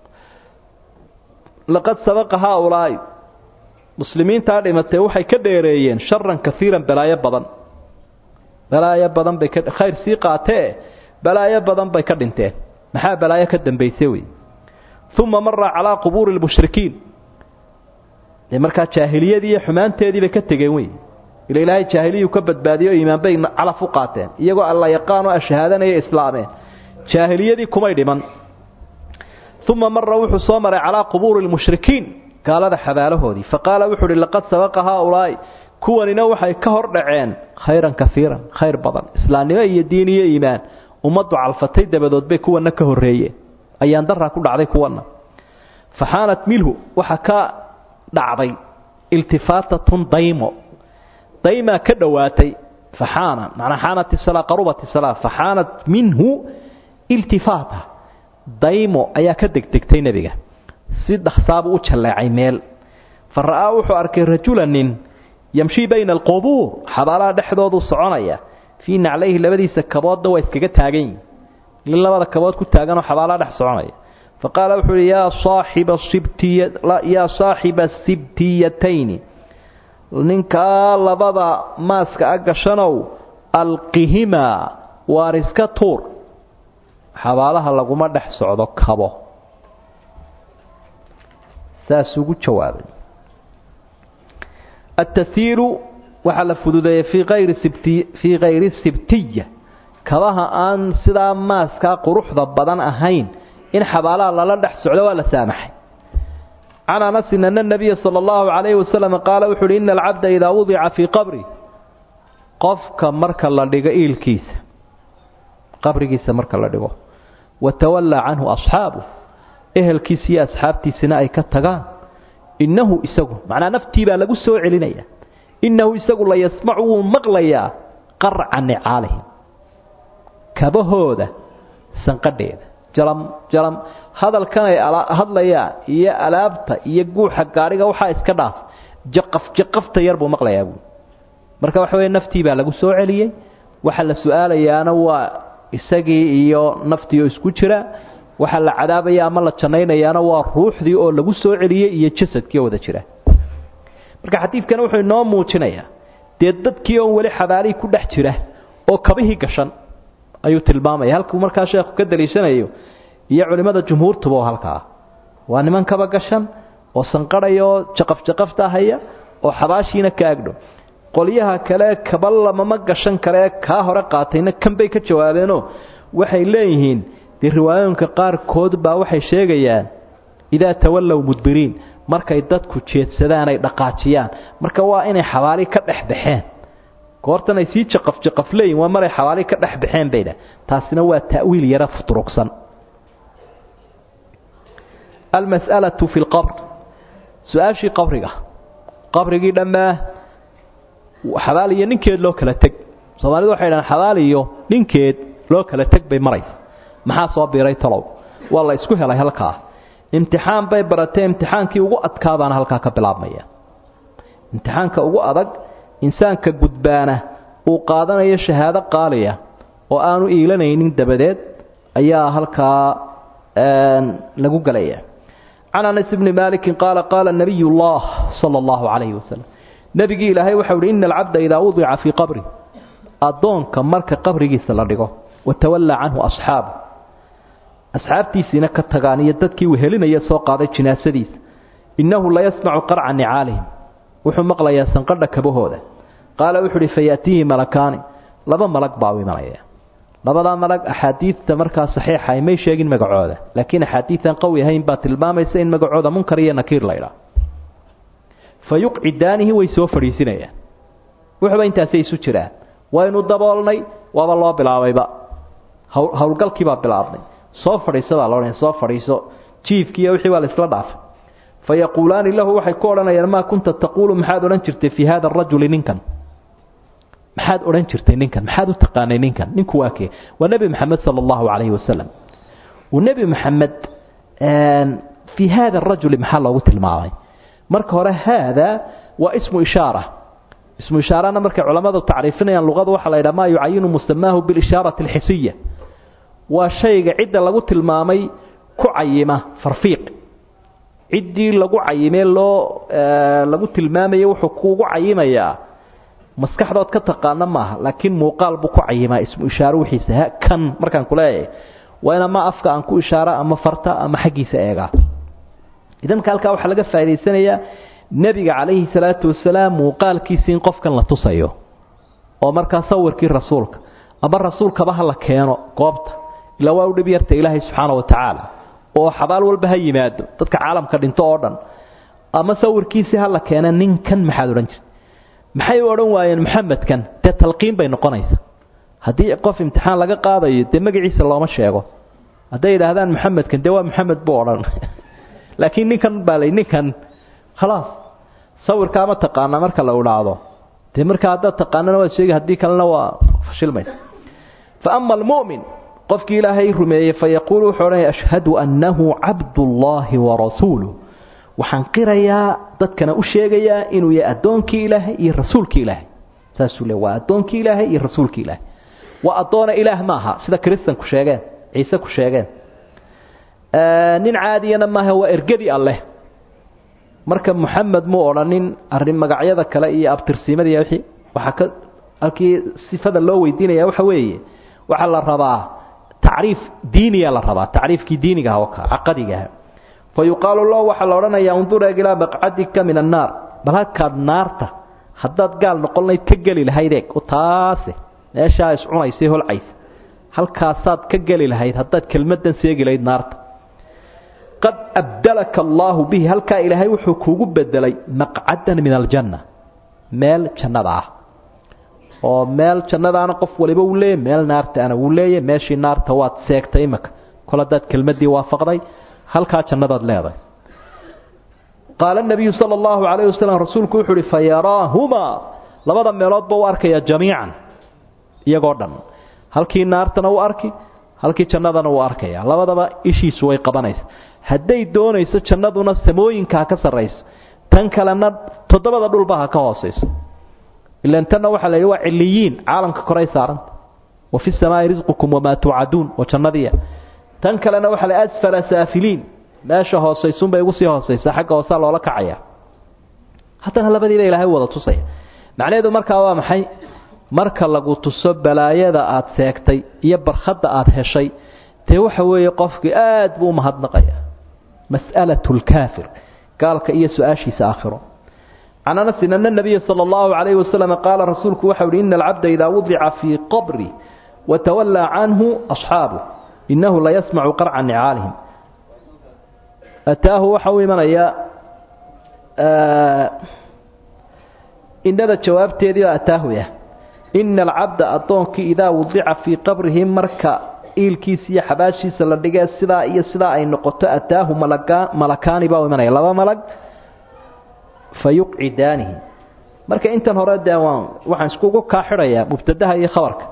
laqad sabaqa haaulaa'i muslimiintaa dhimatee waxay ka dheereeyeen sharan kaiiran balaayo badan balaayo badan bay khayr sii qaatee balaayo badan bay ka dhinteen maxaa balaayo ka dambayse wey uma mara calaa qubuuri lmushrikiin dee markaa jaahiliyadii iyo xumaanteedii bay ka tegeen wey ila ilaahay jaahiliyuu ka badbaadiyo o iimaan bay calaf u qaateen iyagoo alla yaqaan oo ashahaadanaya islaameen jaahiliyadii kumay dhiman uma mara wuxuu soo maray calaa qubuuri lmushrikiin gaalada xabaalahoodii faqaala wuxuu uhi laqad sabaqa haaulaa'i kuwanina waxay ka hor dhaceen khayran kaiiran khayr badan islaamnimo iyo diin iyo iimaan ummaddu calfatay dabadood bay kuwana ka horreeyeen ayaan daraa ku dhacday kuwana faxaanat milhu waxa ka dhacday iltifaatatun daymo daymaa ka dhowaatay faxaana manaa xaanat isalaa qarubat isalaa faxaanat minhu iltifaata daymo ayaa ka degdegtay nebiga si dhaksaabuu u jalleecay meel fa ra'aa wuxuu arkay rajula nin yamshii bayna alqubuur xabaalaha dhexdoodu soconaya fii naclayhi labadiisa kaboodna waa iskaga taagan yihin nin labada kabood ku taaganoo xabaalaha dhex soconaya fa qaala wuxuu uhi yaa saaxiba sibtiya yaa saaxiba sibtiyatayni ninkaa labada maaska a gashanow alqihimaa waar iska tuur xabaalaha laguma dhex socdo kabo saas ugu jawaabay ataiiru waxaa la fududeeyey fii ayri sibti fii kayri sibtiya kabaha aan sidaa maaskaa quruxda badan ahayn in xabaalaha lala dhex socdo waa la saamaxay can anasin ana nabiya sala allahu calayhi wasalam qaala wuxu uhi ina alcabda idaa wudica fii qabri qofka marka la dhigo iilkiisa qabrigiisa marka la dhigo watawallaa canhu asxaabu ehelkiisa iyo asxaabtiisina ay ka tagaan innahu isagu macnaa naftii baa lagu soo celinaya innahu isagu la yasmacu wuu maqlayaa qarca nicaalihim kabahooda sanqadheeda jalam jalam hadalkan ay hadlayaan iyo alaabta iyo guuxa gaadhiga waxaa iska dhaaf jaqaf jaqafta yar buu maqlayaa buui marka waxa weeye naftii baa lagu soo celiyey waxa la su-aalayaana waa isagii iyo naftii oo isku jira waxaa la cadaabaya ama la jannaynayaana waa ruuxdii oo lagu soo celiyey iyo jasadkii oo wada jira marka xadiidkana wuxuu inoo muujinayaa dee dadkii oon weli xabaalihii ku dhex jira oo kabihii gashan ayuu tilmaamaya halkuu markaa sheekhu ka daliishanayo iyo culimmada jumhuurtuba oo halkaa waa niman kaba gashan oo sanqadhaya oo jaqafjaqafta haya oo xabaashiina ka agdho qolyaha kale kaba lamama gashan kale kaa hore qaatayna kan bay ka jawaabeenoo waxay leeyihiin dee riwaayooyinka qaarkood baa waxay sheegayaan idaa tawallow mudbiriin markay dadku jeedsadaan ay dhaqaajiyaan marka waa inay xabaali ka dhex baxeen goortan ay sii jaqafjaqaf leeyihin waa maray xabaali ka dhex baxeen bay dhah taasina waa ta'wiil yara futurugsan almas'alatu fi lqabr su-aashii qabriga qabrigii dhammaa xabaal iyo ninkeed loo kala teg soomaalidu waxay dhahaan xabaal iyo ninkeed loo kala teg bay maraysa maxaa soo biiray talow waa la isku helay halkaa imtixaan bay baratee imtixaankii ugu adkaabaana halkaa ka bilaabmaya imtixaanka ugu adag insaanka gudbaana uu qaadanayo shahaado qaaliya oo aanu iilanaynin dabadeed ayaa halkaa lagu gelaya can anas bni maalikin qaala qaala nabiy llah sala allahu calayhi wasalam nebigii ilaahay waxau uhi ina alcabda idaa wudica fii qabri addoonka marka qabrigiisa la dhigo watawallaa canhu asxaabu asxaabtiisiina ka tagaan iyo dadkii wehelinaya soo qaaday jinaasadiisa innahu layasmacu qarca nicaalihim wuxuu maqlayaa sanqadha kabahooda qaala wuxuu uhi fayaatiihi malakaani laba malag baa u imanaya labadaa malag axaadiidta markaa saxiixa ay may sheegin magacooda laakiin axaadiidan qawi ahayn baa tilmaamaysa in magacooda munkar iyo nakiir laydhaa fa yuqcidaanihi way soo fadhiisinayaan wuxuuba intaasay isu jiraan waynu daboolnay waaba loo bilaabayba howlgalkiibaa bilaabnay soo fadhiisadaa laodhan soo fadhiiso jiifkiiyo wixii baa laisla dhaafay fa yaquulaani lahu waxay ku odhanayaan maa kunta taquulu maxaad odhan jirtay fii hada arajuli ninkan maxaad odhan jirtay ninkan maxaad u taqaanay ninkan ninku waa kee waa nebi maxamed sala allahu calayhi wasalam uu nebi maxamed fii hada arajuli maxaa loogu tilmaamay marka hore haada waa ismu ishaara ismu ishaarana markay culammadu tacriifinayaan luqada waxaa la yidhaha maa yucayinu musamaahu bilishaarati alxisiya waa shayga cidda lagu tilmaamay ku cayima farfiiq ciddii lagu cayimee loo lagu tilmaamaya wuxuu kuugu cayimayaa maskaxdood ka taqaana maaha laakiin muuqaal buu ku cayimaa ismu ishaaro wixiisa ha kan markaan ku leeyahay waa in ama afka aan ku ishaara ama farta ama xaggiisa eegaa idanka halkaa waxaa laga faa'idaysanayaa nebiga calayhi salaatu wasalaam muuqaalkiisi in qofkan la tusayo oo markaa sawirkii rasuulka ama rasuulkaba ha la keeno goobta ilaa waa u dhib yarta ilaahay subxaana wa tacaala oo xabaal walba ha yimaado dadka caalamka dhinto oo dhan ama sawirkiisii ha la keena ninkan maxaad odhan jirta maxay u odhan waayeen maxamedkan dee talqiin bay noqonaysa haddii qof imtixaan laga qaadayo dee magaciisa looma sheego hadday yidhaahdaan maxamedkan dee waa maxamed buu odhan laakiin ninkan baa lay ninkan khalaas sawirkaa ma taqaanaa marka la idhaahdo dee markaa haddaad taqaanana waad sheegi haddii kalena waa fashilmaysa fa ama almu'min qofkii ilaahay rumeeyey fayaquulu wuxuu odhanaya ashhadu annahu cabdullaahi warasuuluh waxaan qirayaa dadkana u sheegayaa inuu yahay addoonkii ilaahay iyo rasuulkii ilaahay saasuu le waa addoonkii ilaahay iyo rasuulkii ilaahay waa addoona ilaah maaha sida kiristanku sheegeen ciise ku sheegeen nin caadiyana maaha waa ergadi alleh marka moxamed muu odhanin arrin magacyada kale iyo abtirsiimadiiy wixii waxaa ka halkii sifada loo weydiinaya waxa weeye waxaa la rabaa tacriif diiniya la rabaa tacriifkii diinigaha oo kale caqadigaha fa yuqaalu lahu waxaa la odhanayaa undur eeg ilaa maqcadika min annaar bal halkaad naarta haddaad gaal noqon layd ka geli lahayd eeg taase meeshaa iscunaysay holcaysa halkaasaad ka geli lahayd haddaad kelmaddan seegi lahayd naarta qad abdalaka allaahu bihi halkaa ilaahay wuxuu kuugu bedelay maqcadan min aljanna meel jannada ah oo meel jannadaana qof waliba uu leeyay meel naartaana wuu leeyay meeshii naarta waad seegtay imaka kol haddaad kelmaddii waafaqday halkaa jannadaad leedahay qaala nabiyu sala allahu calayh wasalam rasuulku wuxuu uhi fa yaraahumaa labada meeloodba u arkaya jamiican iyagoo dhan halkii naartana u arki halkii jannadana uu arkaya labadaba ishiisu way qabanaysa hadday doonayso jannaduna samooyinka ha ka sarrayso tan kalena toddobada dhulba ha ka hoosayso ilan tanna waxaa la yidhi waa ciliyiin caalamka koray saaranta wa fi samaa'i risqukum wamaa tuucaduun oo jannadiya tan kalena waxaa la asfala saafiliin meesha hoosaysunbay ugu sii hoosaysaa xagga hoosaa loola kacaya haddana labadiiba ilaahay wada tusaya macnaheedu markaa waa maxay marka lagu tuso balaayada aad seegtay iyo barkhadda aad heshay dee waxa weeye qofkii aad buu umahadnaqaya mas'alatu lkaafir gaalka iyo su-aashiisa aakhiro can anasin ana nabiya sala allahu calayhi wasalam qaala rasuulku waxau uhi ina alcabda idaa wudica fii qabri watawallaa canhu asxaabuh innahu layasmacu qarca nicaalihim ataahu waxa u imanaya inada jawaabteedii oo ataahu ah ina alcabda addoonkii idaa wudica fii qabrihi marka iilkiisa iyo xabaashiisa la dhigee sidaa iyo sidaa ay noqoto ataahu malakaani baa u imanaya laba malag fa yuqcidaanihi marka intan hore dee waan waxaan iskugu kaa xidhayaa mubtadaha iyo khabarka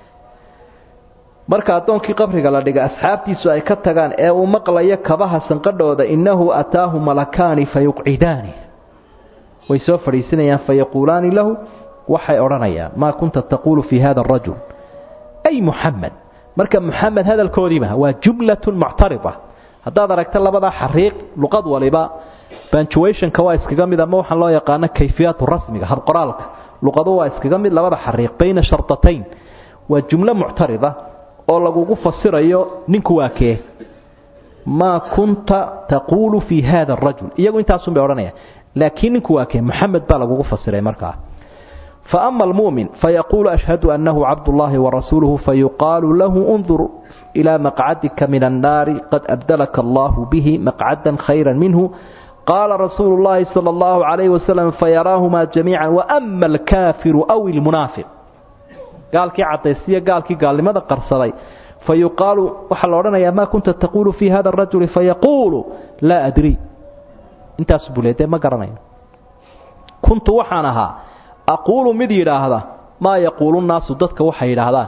marka addoonkii qabriga la dhiga asxaabtiisu ay ka tagaan ee uu maqlayo kabaha sanqadhooda innahu ataahu malakaani fayuqcidaani way soo fadhiisinayaan fayaquulaani lahu waxay odhanayaan maa kunta taquulu fii hada arajul ay muxamed marka muxamed hadalkoodiiba waa jumlatun muctarida haddaad aragta labadaa xariiq luqad waliba bantuationka waa iskaga mid ama waxaan loo yaqaano kayfiyaatu rasmiga habqoraalka luqadu waa iskaga mid labada xariiq bayna shardatayn waa jumlo muctarida oo lagugu fasirayo ninku waa kee maa kunta taquulu fii hada arajul iyagu intaasun bay odhanayaan laakiin ninku waa kee moxamed baa lagugu fasiray markaa فأما المؤمن فيقول أشهد أنه عبد الله ورسوله فيقال له انظر إلى مقعدك من النار قد أبدلك الله به مقعدا خيرا منه قال رسول الله صلى الله عليه وسلم فيراهما جميعا وأما الكافر أو المنافق قال كي عطيسية قال كي قال لماذا قرصري فيقال وحل يا ما كنت تقول في هذا الرجل فيقول لا أدري انت أسبوليتين ما قرنين كنت وحانها aquulu mid yidhaahda maa yaquulu nnaasu dadka waxay yidhaahdaan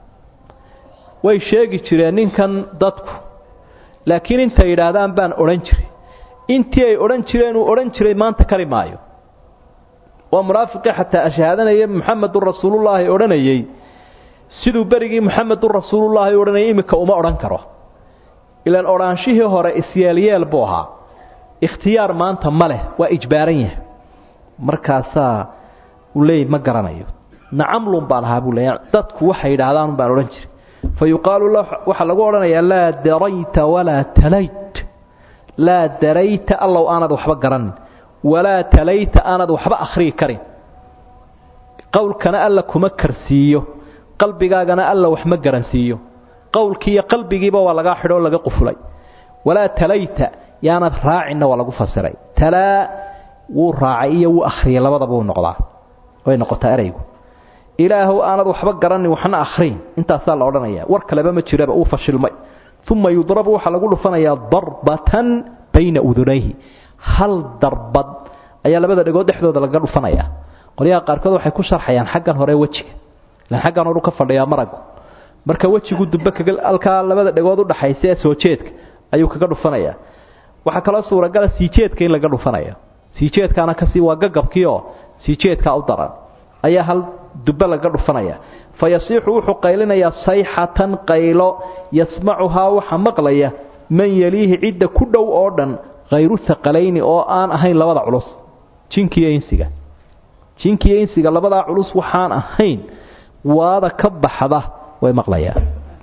way sheegi jireen ninkan dadku laakiin intay yidhaahdaan baan odhan jiray intii ay odhan jireen uu odhan jiray maanta kari maayo waa munaafiqii xataa ashhaadanaya muxamedun rasuulullaahi odhanayey siduu berigii muxamedun rasuulullaahi odhanayay iminka uma odhan karo ilaan odhaanshihii hore isyeelyeel buu ahaa ikhtiyaar maanta ma leh waa ijbaaran yahay markaasaa leey ma garanayo nacamlun baan ahaa buu leeya dadku waxay yidhaahdaan baan odhan jiray fa yuqaalu la waxaa lagu odhanayaa laa darayta walaa talayt laa darayta allow aanad waxba garanin walaa talayta aanad waxba akhriyi karin qowlkana alla kuma karsiiyo qalbigaagana alla wax ma garansiiyo qowlkii iyo qalbigiiba waa lagaa xidho oo laga qufulay walaa talayta yaanad raacinna waa lagu fasiray talaa wuu raacay iyo wuu akhriyay labadaba uu noqdaa way noqotaa eraygu ilaahow aanad waxba garanin waxna akhriin intaasaa la odhanaya war kaleba ma jiraba uu fashilmay uma yudrabu waxaa lagu dhufanayaa darbatan bayna udunayhi hal darbad ayaa labada dhegood dhexdooda laga dhufanaya qolyaha qaarkood waxay ku sharxayaan xaggan hore wejiga ilaan xaggan horu ka fadhiyaa maragu marka wejigu dube kaga halkaa labada dhegood udhaxaysa ee soo jeedka ayuu kaga dhufanaya waxaa kaloo suuragala sii jeedka in laga dhufanaya sii jeedkaana kasii waa gagabkiioo sii jeedkaa u daran ayaa hal dube laga dhufanaya fa yasiixu wuxuu qaylinayaa sayxatan qaylo yasmacuhaa waxa maqlaya man yeliihi cidda ku dhow oo dhan khayru haqalayni oo aan ahayn labada culus jinkiiyo insiga jinkiiyo insiga labadaa culus waxaan ahayn waada ka baxda way maqlayaan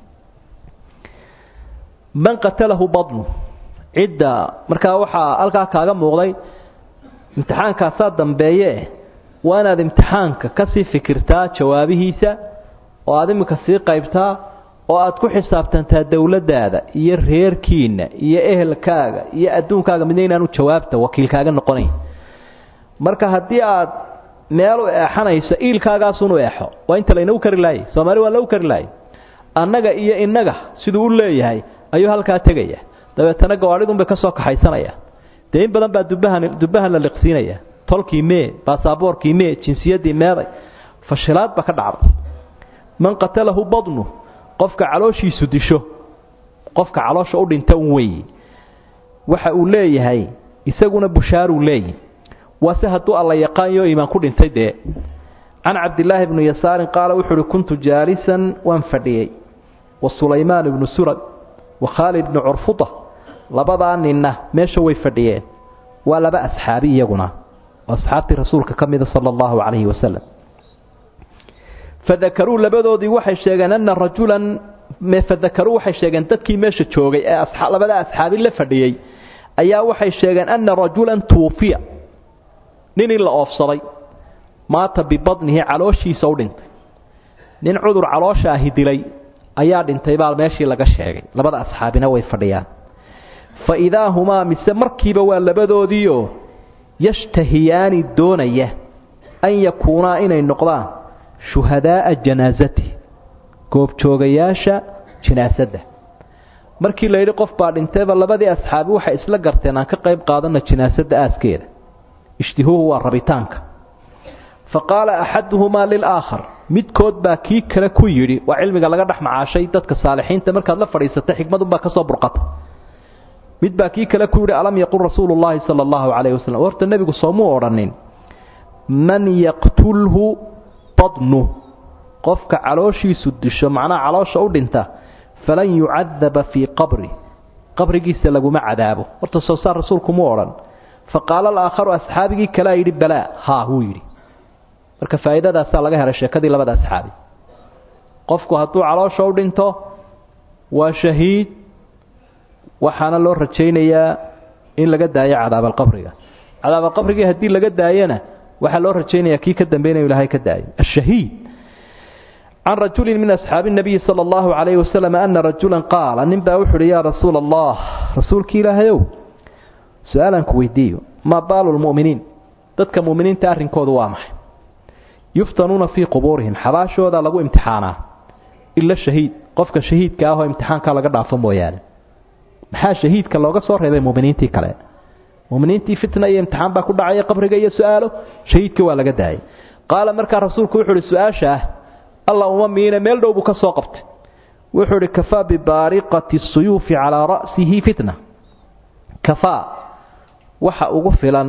man qatalahu badnu cidda markaa waxaa halkaa kaaga muuqday imtixaankaasaa dambeeye waa inaad imtixaanka ka sii fikirtaa jawaabihiisa oo aad iminka sii qaybtaa oo aad ku xisaabtantaa dowladdaada iyo reerkiinna iyo ehelkaaga iyo adduunkaaga midna inaanu jawaabta wakiilkaaga noqonayn marka haddii aad meel u eexanayso iilkaagaasunu eexo waa inta laynagu kari laayay soomaali waa lagu kari laayay annaga iyo innaga siduu u leeyahay ayuu halkaa tegaya dabeetana gawaadhidunbay ka soo kaxaysanaya dee in badan baa dubahan dubbahan la liqsiinaya tolkii mee baasaboorkii mee jinsiyaddii meeday fashilaad ba ka dhacday man qatalahu badnu qofka calooshiisu disho qofka caloosha u dhinta un weeye waxa uu leeyahay isaguna bushaaruu leeyihi waase hadduu alla yaqaanyo iimaan ku dhintay dee can cabdilaahi bni yasaarin qaala wuxuu uhi kuntu jaalisan waan fadhiyey wa sulaymaan ibnu surad wa khaalid bnu curfuda labadaa ninna meesha way fadhiyeen waa laba asxaabi iyaguna asxaabtii rasuulka ka mida sala allahu calayhi wasalam fadakaruu labadoodii waxay sheegeen ana rajulan fadakaruu waxay sheegeen dadkii meesha joogay ee labada asxaabi la fadhiyey ayaa waxay sheegeen ana rajulan tuufiya nin in la oofsaday maata bibadnihi calooshiisa u dhintay nin cudur caloosha ahi dilay ayaa dhintay baa meeshii laga sheegay labada asxaabina way fadhiyaan fa idaa humaa mise markiiba waa labadoodiioo yashtahiyaani doonaya an yakuunaa inay noqdaan shuhadaaa janaasati goobjoogayaasha jinaasadda markii la yidhi qof baa dhintayba labadii asxaabi waxay isla garteen aan ka qayb qaadana jinaasadda aaskeeda ishtihuuhu waa rabitaanka faqaala axaduhumaa lilaakhar midkood baa kii kale ku yidhi waa cilmiga laga dhex macaashay dadka saalixiinta markaad la fadhiisatay xikmadunbaa ka soo burqata mid baa kii kale ku yidhi alam yaqul rasuulu llaahi sala allahu calayhi wasalam horta nebigu soomuu odhanin man yaqtulhu badnu qofka calooshiisu disho macnaha caloosha u dhinta falan yucadaba fii qabri qabrigiisa laguma cadaabo horta soo saar rasuulku mu odhan fa qaala alaakharu asxaabigii kalea yidhi balaa haa wuu yidhi marka faa'iidadaasaa laga helay sheekadii labada asxaabi qofku hadduu caloosha u dhinto waa shahiid waxaana loo rajaynayaa in laga daayo cadaabalqabriga cadaabalqabrigii haddii laga daayana waxaa loo rajaynayaa kii ka dambeynaya inu ilahay ka daayo ashahiid can rajulin min asxaabi nabiyi sala allahu calayhi wasalam ana rajulan qaala nin baa wuxu uhi yaa rasuula allah rasuulkii ilaahayow su-aalaan ku weydiiyo maa baalu lmu'miniin dadka mu'miniinta arrinkoodu waa maxay yuftanuuna fii qubuurihim xabaashooda lagu imtixaanaa ila shahiid qofka shahiidka ahoo imtixaanka laga dhaafo mooyaane maxaa shahiidka looga soo reebay muminiintii kale muminiintii fitna iyo imtixaan baa ku dhacaya qabriga iyo su-aalo shahiidka waa laga daayay qaala markaa rasuulku wuxu uhi su-aasha ah alla uma miine meel dhow buu ka soo qabtay wuxuu uhi kafaa bibaariqati suyuufi calaa ra'sihi fitna kafaa waxa ugu filan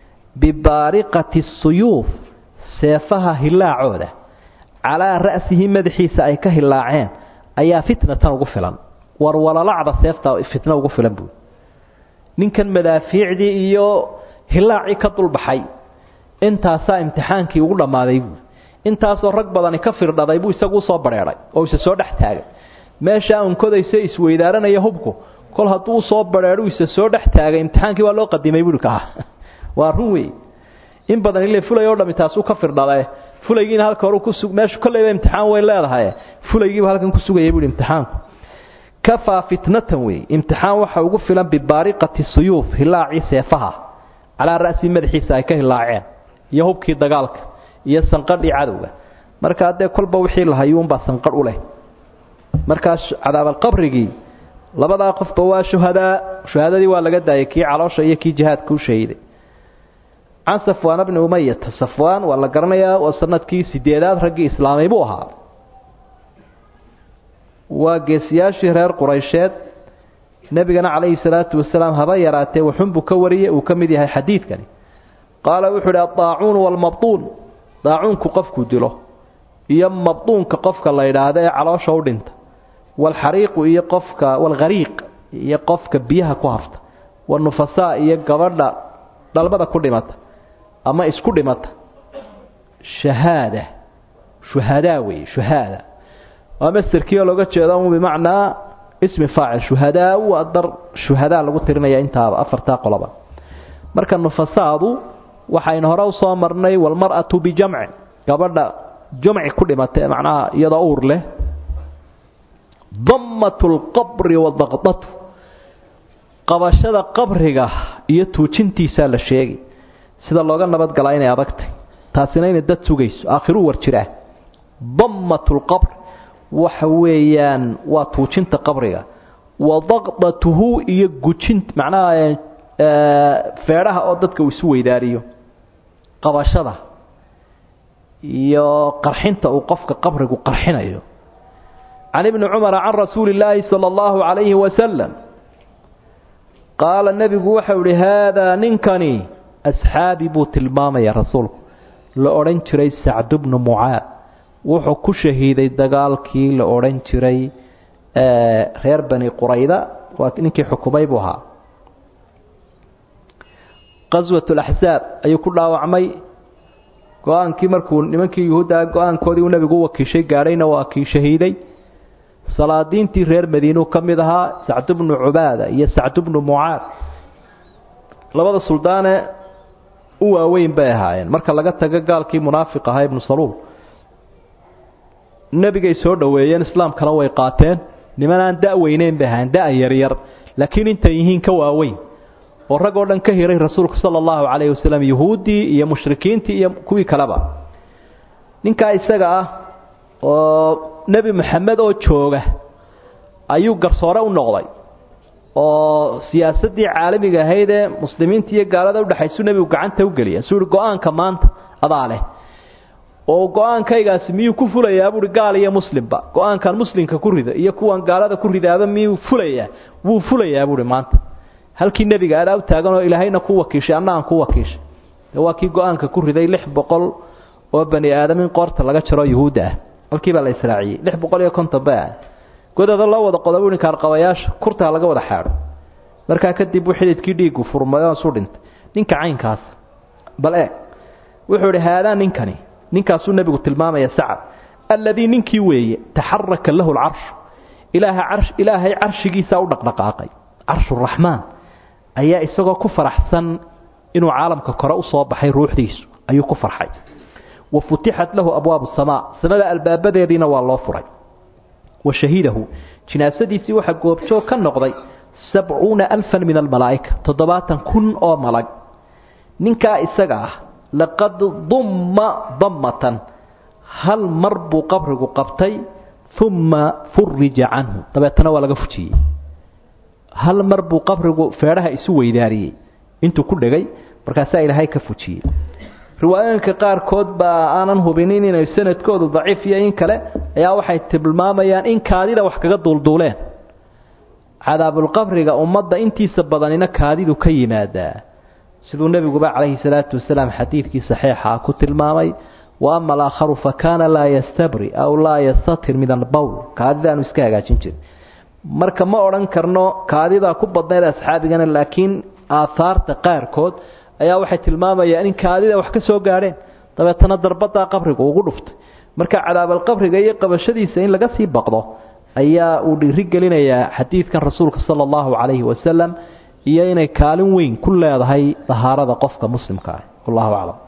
bibaariqati suyuuf seefaha hilaacooda calaa ra'sihi madaxiisa ay ka hilaaceen ayaa fitnatan ugu filan war walalacda seefta fitno ugu filan buui ninkan madaafiicdii iyo hilaacii ka dulbaxay intaasaa imtixaankii ugu dhammaaday buui intaasoo rag badani ka firdhaday buu isagu usoo badheedhay oo isa soo dhex taagay meeshaa unkodaysa isweydaaranaya hubku kol hadduu usoo badheedhu isa soo dhex taagay imtixaankii waa loo qadimay buui kaa waa run wey in badan ile fulay oo dhami taasuu ka firdhadae fulaygiina halka hore ku meeshu kolleyba imtixaan weyn leedahay fulaygiiba halkan ku sugayay buui imtixaanku kafaa fitnatan wey imtixaan waxa ugu filan bibaariqati suyuuf hilaacii seefaha calaa ra'sii madaxiisa ay ka hilaaceen iyo hubkii dagaalka iyo sanqadhii cadowga marka haddee kolba wixii lahayuunbaa sanqadh u leh markaas cadaabalqabrigii labadaa qofba waa shuhadaa shuhadadii waa laga daayay kii caloosha iyo kii jihaadka u shahiiday can safwaan bni umayata safwaan waa la garanayaa waa sanadkii sideedaad raggii islaamay buu ahaa waa geesiyaashii reer quraysheed nebigana calayhi salaatu wasalaam haba yaraatee waxunbuu ka wariyey uu ka mid yahay xadiidkani qaala wuxuu idhi addaacuunu waalmabduun daacuunku qofkuu dilo iyo mabduunka qofka la yidhaahdo ee caloosha u dhinta waalxariiqu iyo qofka waalghariiq iyo qofka biyaha ku hafta wanufasaa iyo gabadha dhalmada ku dhimata ama isku dhimata shahaada shuhadaa weeye shuhaada waa masterkii oo looga jeedo un bimacnaa ismi faacil shuhadaa waa dar shuhadaa lagu tirinaya intaaba afartaa qoloba marka nufasaadu waxaynu hore usoo marnay walmar'atu bijamci gabadha jamci ku dhimata ee macnaha iyadoo uur leh dammatu lqabri wadaqdatu qabashada qabriga iyo tuujintiisaa la sheegay sida looga nabadgalaa inay adagtay taasina inay dad sugayso aakhiruu war jiraa dammatu lqabr waxa weeyaan waa tuujinta qabriga wa daqdatuhu iyo gujin macnaha feedhaha oo dadka uu isu weydaariyo qabashada iyo qarxinta uu qofka qabrigu qarxinayo can ibni cumara can rasuuli illaahi sala allahu calayhi wasalam qaala nebigu waxau ihi haadaa ninkani asxaabi buu tilmaamaya rasuulku la odhan jiray sacdu bnu mucaad wuxuu ku shahiiday dagaalkii la odhan jiray reer bani qurayda waa ninkii xukumay buu ahaa qaswat laxsaab ayuu ku dhaawacmay go-aankii markuu nimankii yuhuudda go-aankoodii uu nebigu u wakiishay gaadhayna waa kii shahiiday salaadiintii reer madiinuu ka mid ahaa sacdu bnu cubaada iyo sacdu bnu mucaad labada suldaane u waaweyn bay ahaayeen marka laga tago gaalkii munaafiq ahaa ibnu saluul nebigay soo dhoweeyeen islaamkana way qaateen niman aan da' weyneyn bay ahaayeen da' yaryar laakiin intay yihiin ka waaweyn oo rag oo dhan ka hiray rasuulka sala allahu calayhi wasalam yuhuuddii iyo mushrikiintii iyo kuwii kaleba ninkaa isaga ah oo nebi moxamed oo jooga ayuu garsoore u noqday oo siyaasaddii caalamiga ahayd ee muslimiinta iyo gaalada udhexaysu nebigu gacanta u geliya suu ihi go-aanka maanta adaa leh oo go-aankaygaasi miyuu ku fulayaa buuhi gaal iyo muslimba go-aankan muslimka ku rida iyo kuwan gaalada ku ridaaba miyuu fulayaa wuu fulayaa buuhi maanta halkii nebiga adaa u taaganoo ilaahayna ku wakiishay anna aan ku wakiishay de waa kii go-aanka ku riday lix boqol oo bani aadam in qoorta laga jaro yuhuudda ah halkiibaa la israaciyey lix boqol iyo konton ba ah godada loo wada qoda buuhi kaarqabayaasha kurtaa laga wada xaadho markaa kadib uu xididkii dhiigu furmay oo isu dhintay ninka caynkaas bal e wuxuu idhi haadaa ninkani ninkaasuu nebigu tilmaamaya sacad alladii ninkii weeye taxaraka lahu lcarshu ilaaha ilaahay carshigiisaa u dhaqdhaqaaqay carshuraxmaan ayaa isagoo ku faraxsan inuu caalamka kore u soo baxay ruuxdiisu ayuu ku farxay wa futixat lahu abwaabu samaa samada albaabadeediina waa loo furay wa shahidahu jinaasadiisii waxaa goobjoog ka noqday sabcuuna alfan min almalaa'ika toddobaatan kun oo malag ninkaa isaga ah laqad dumma dammatan hal mar buu qabrigu qabtay uma furija canhu dabeetana waa laga fujiyey hal mar buu qabrigu feedhaha isu weydaariyey intuu ku dhegay markaasaa ilaahay ka fujiyey riwaayooyinka qaarkood baa aanan hubinin inay sanadkoodu daciif iyo in kale ayaa waxay tilmaamayaan in kaadida wax kaga duulduuleen cadaabulqabriga ummadda intiisa badanina kaadidu ka yimaadaa siduu nebiguba calayhi salaatu wasalaam xadiidkii saxiixa ku tilmaamay wa ama alaakharu fa kaana laa yastabri aw laa yastatir min albowl kaadidaanu iska hagaajin jirin marka ma odhan karno kaadidaa ku badnayd asxaabigana laakiin aahaarta qaarkood ayaa waxay tilmaamayaan in kaadida wax ka soo gaadheen dabeetana darbadaa qabriga ugu dhuftay marka cadaabalqabriga iyo qabashadiisa in laga sii baqdo ayaa uu dhiiri gelinayaa xadiidkan rasuulka sala allahu calayhi wasalam iyo inay kaalin weyn ku leedahay dahaarada qofka muslimka ah wallahu aclam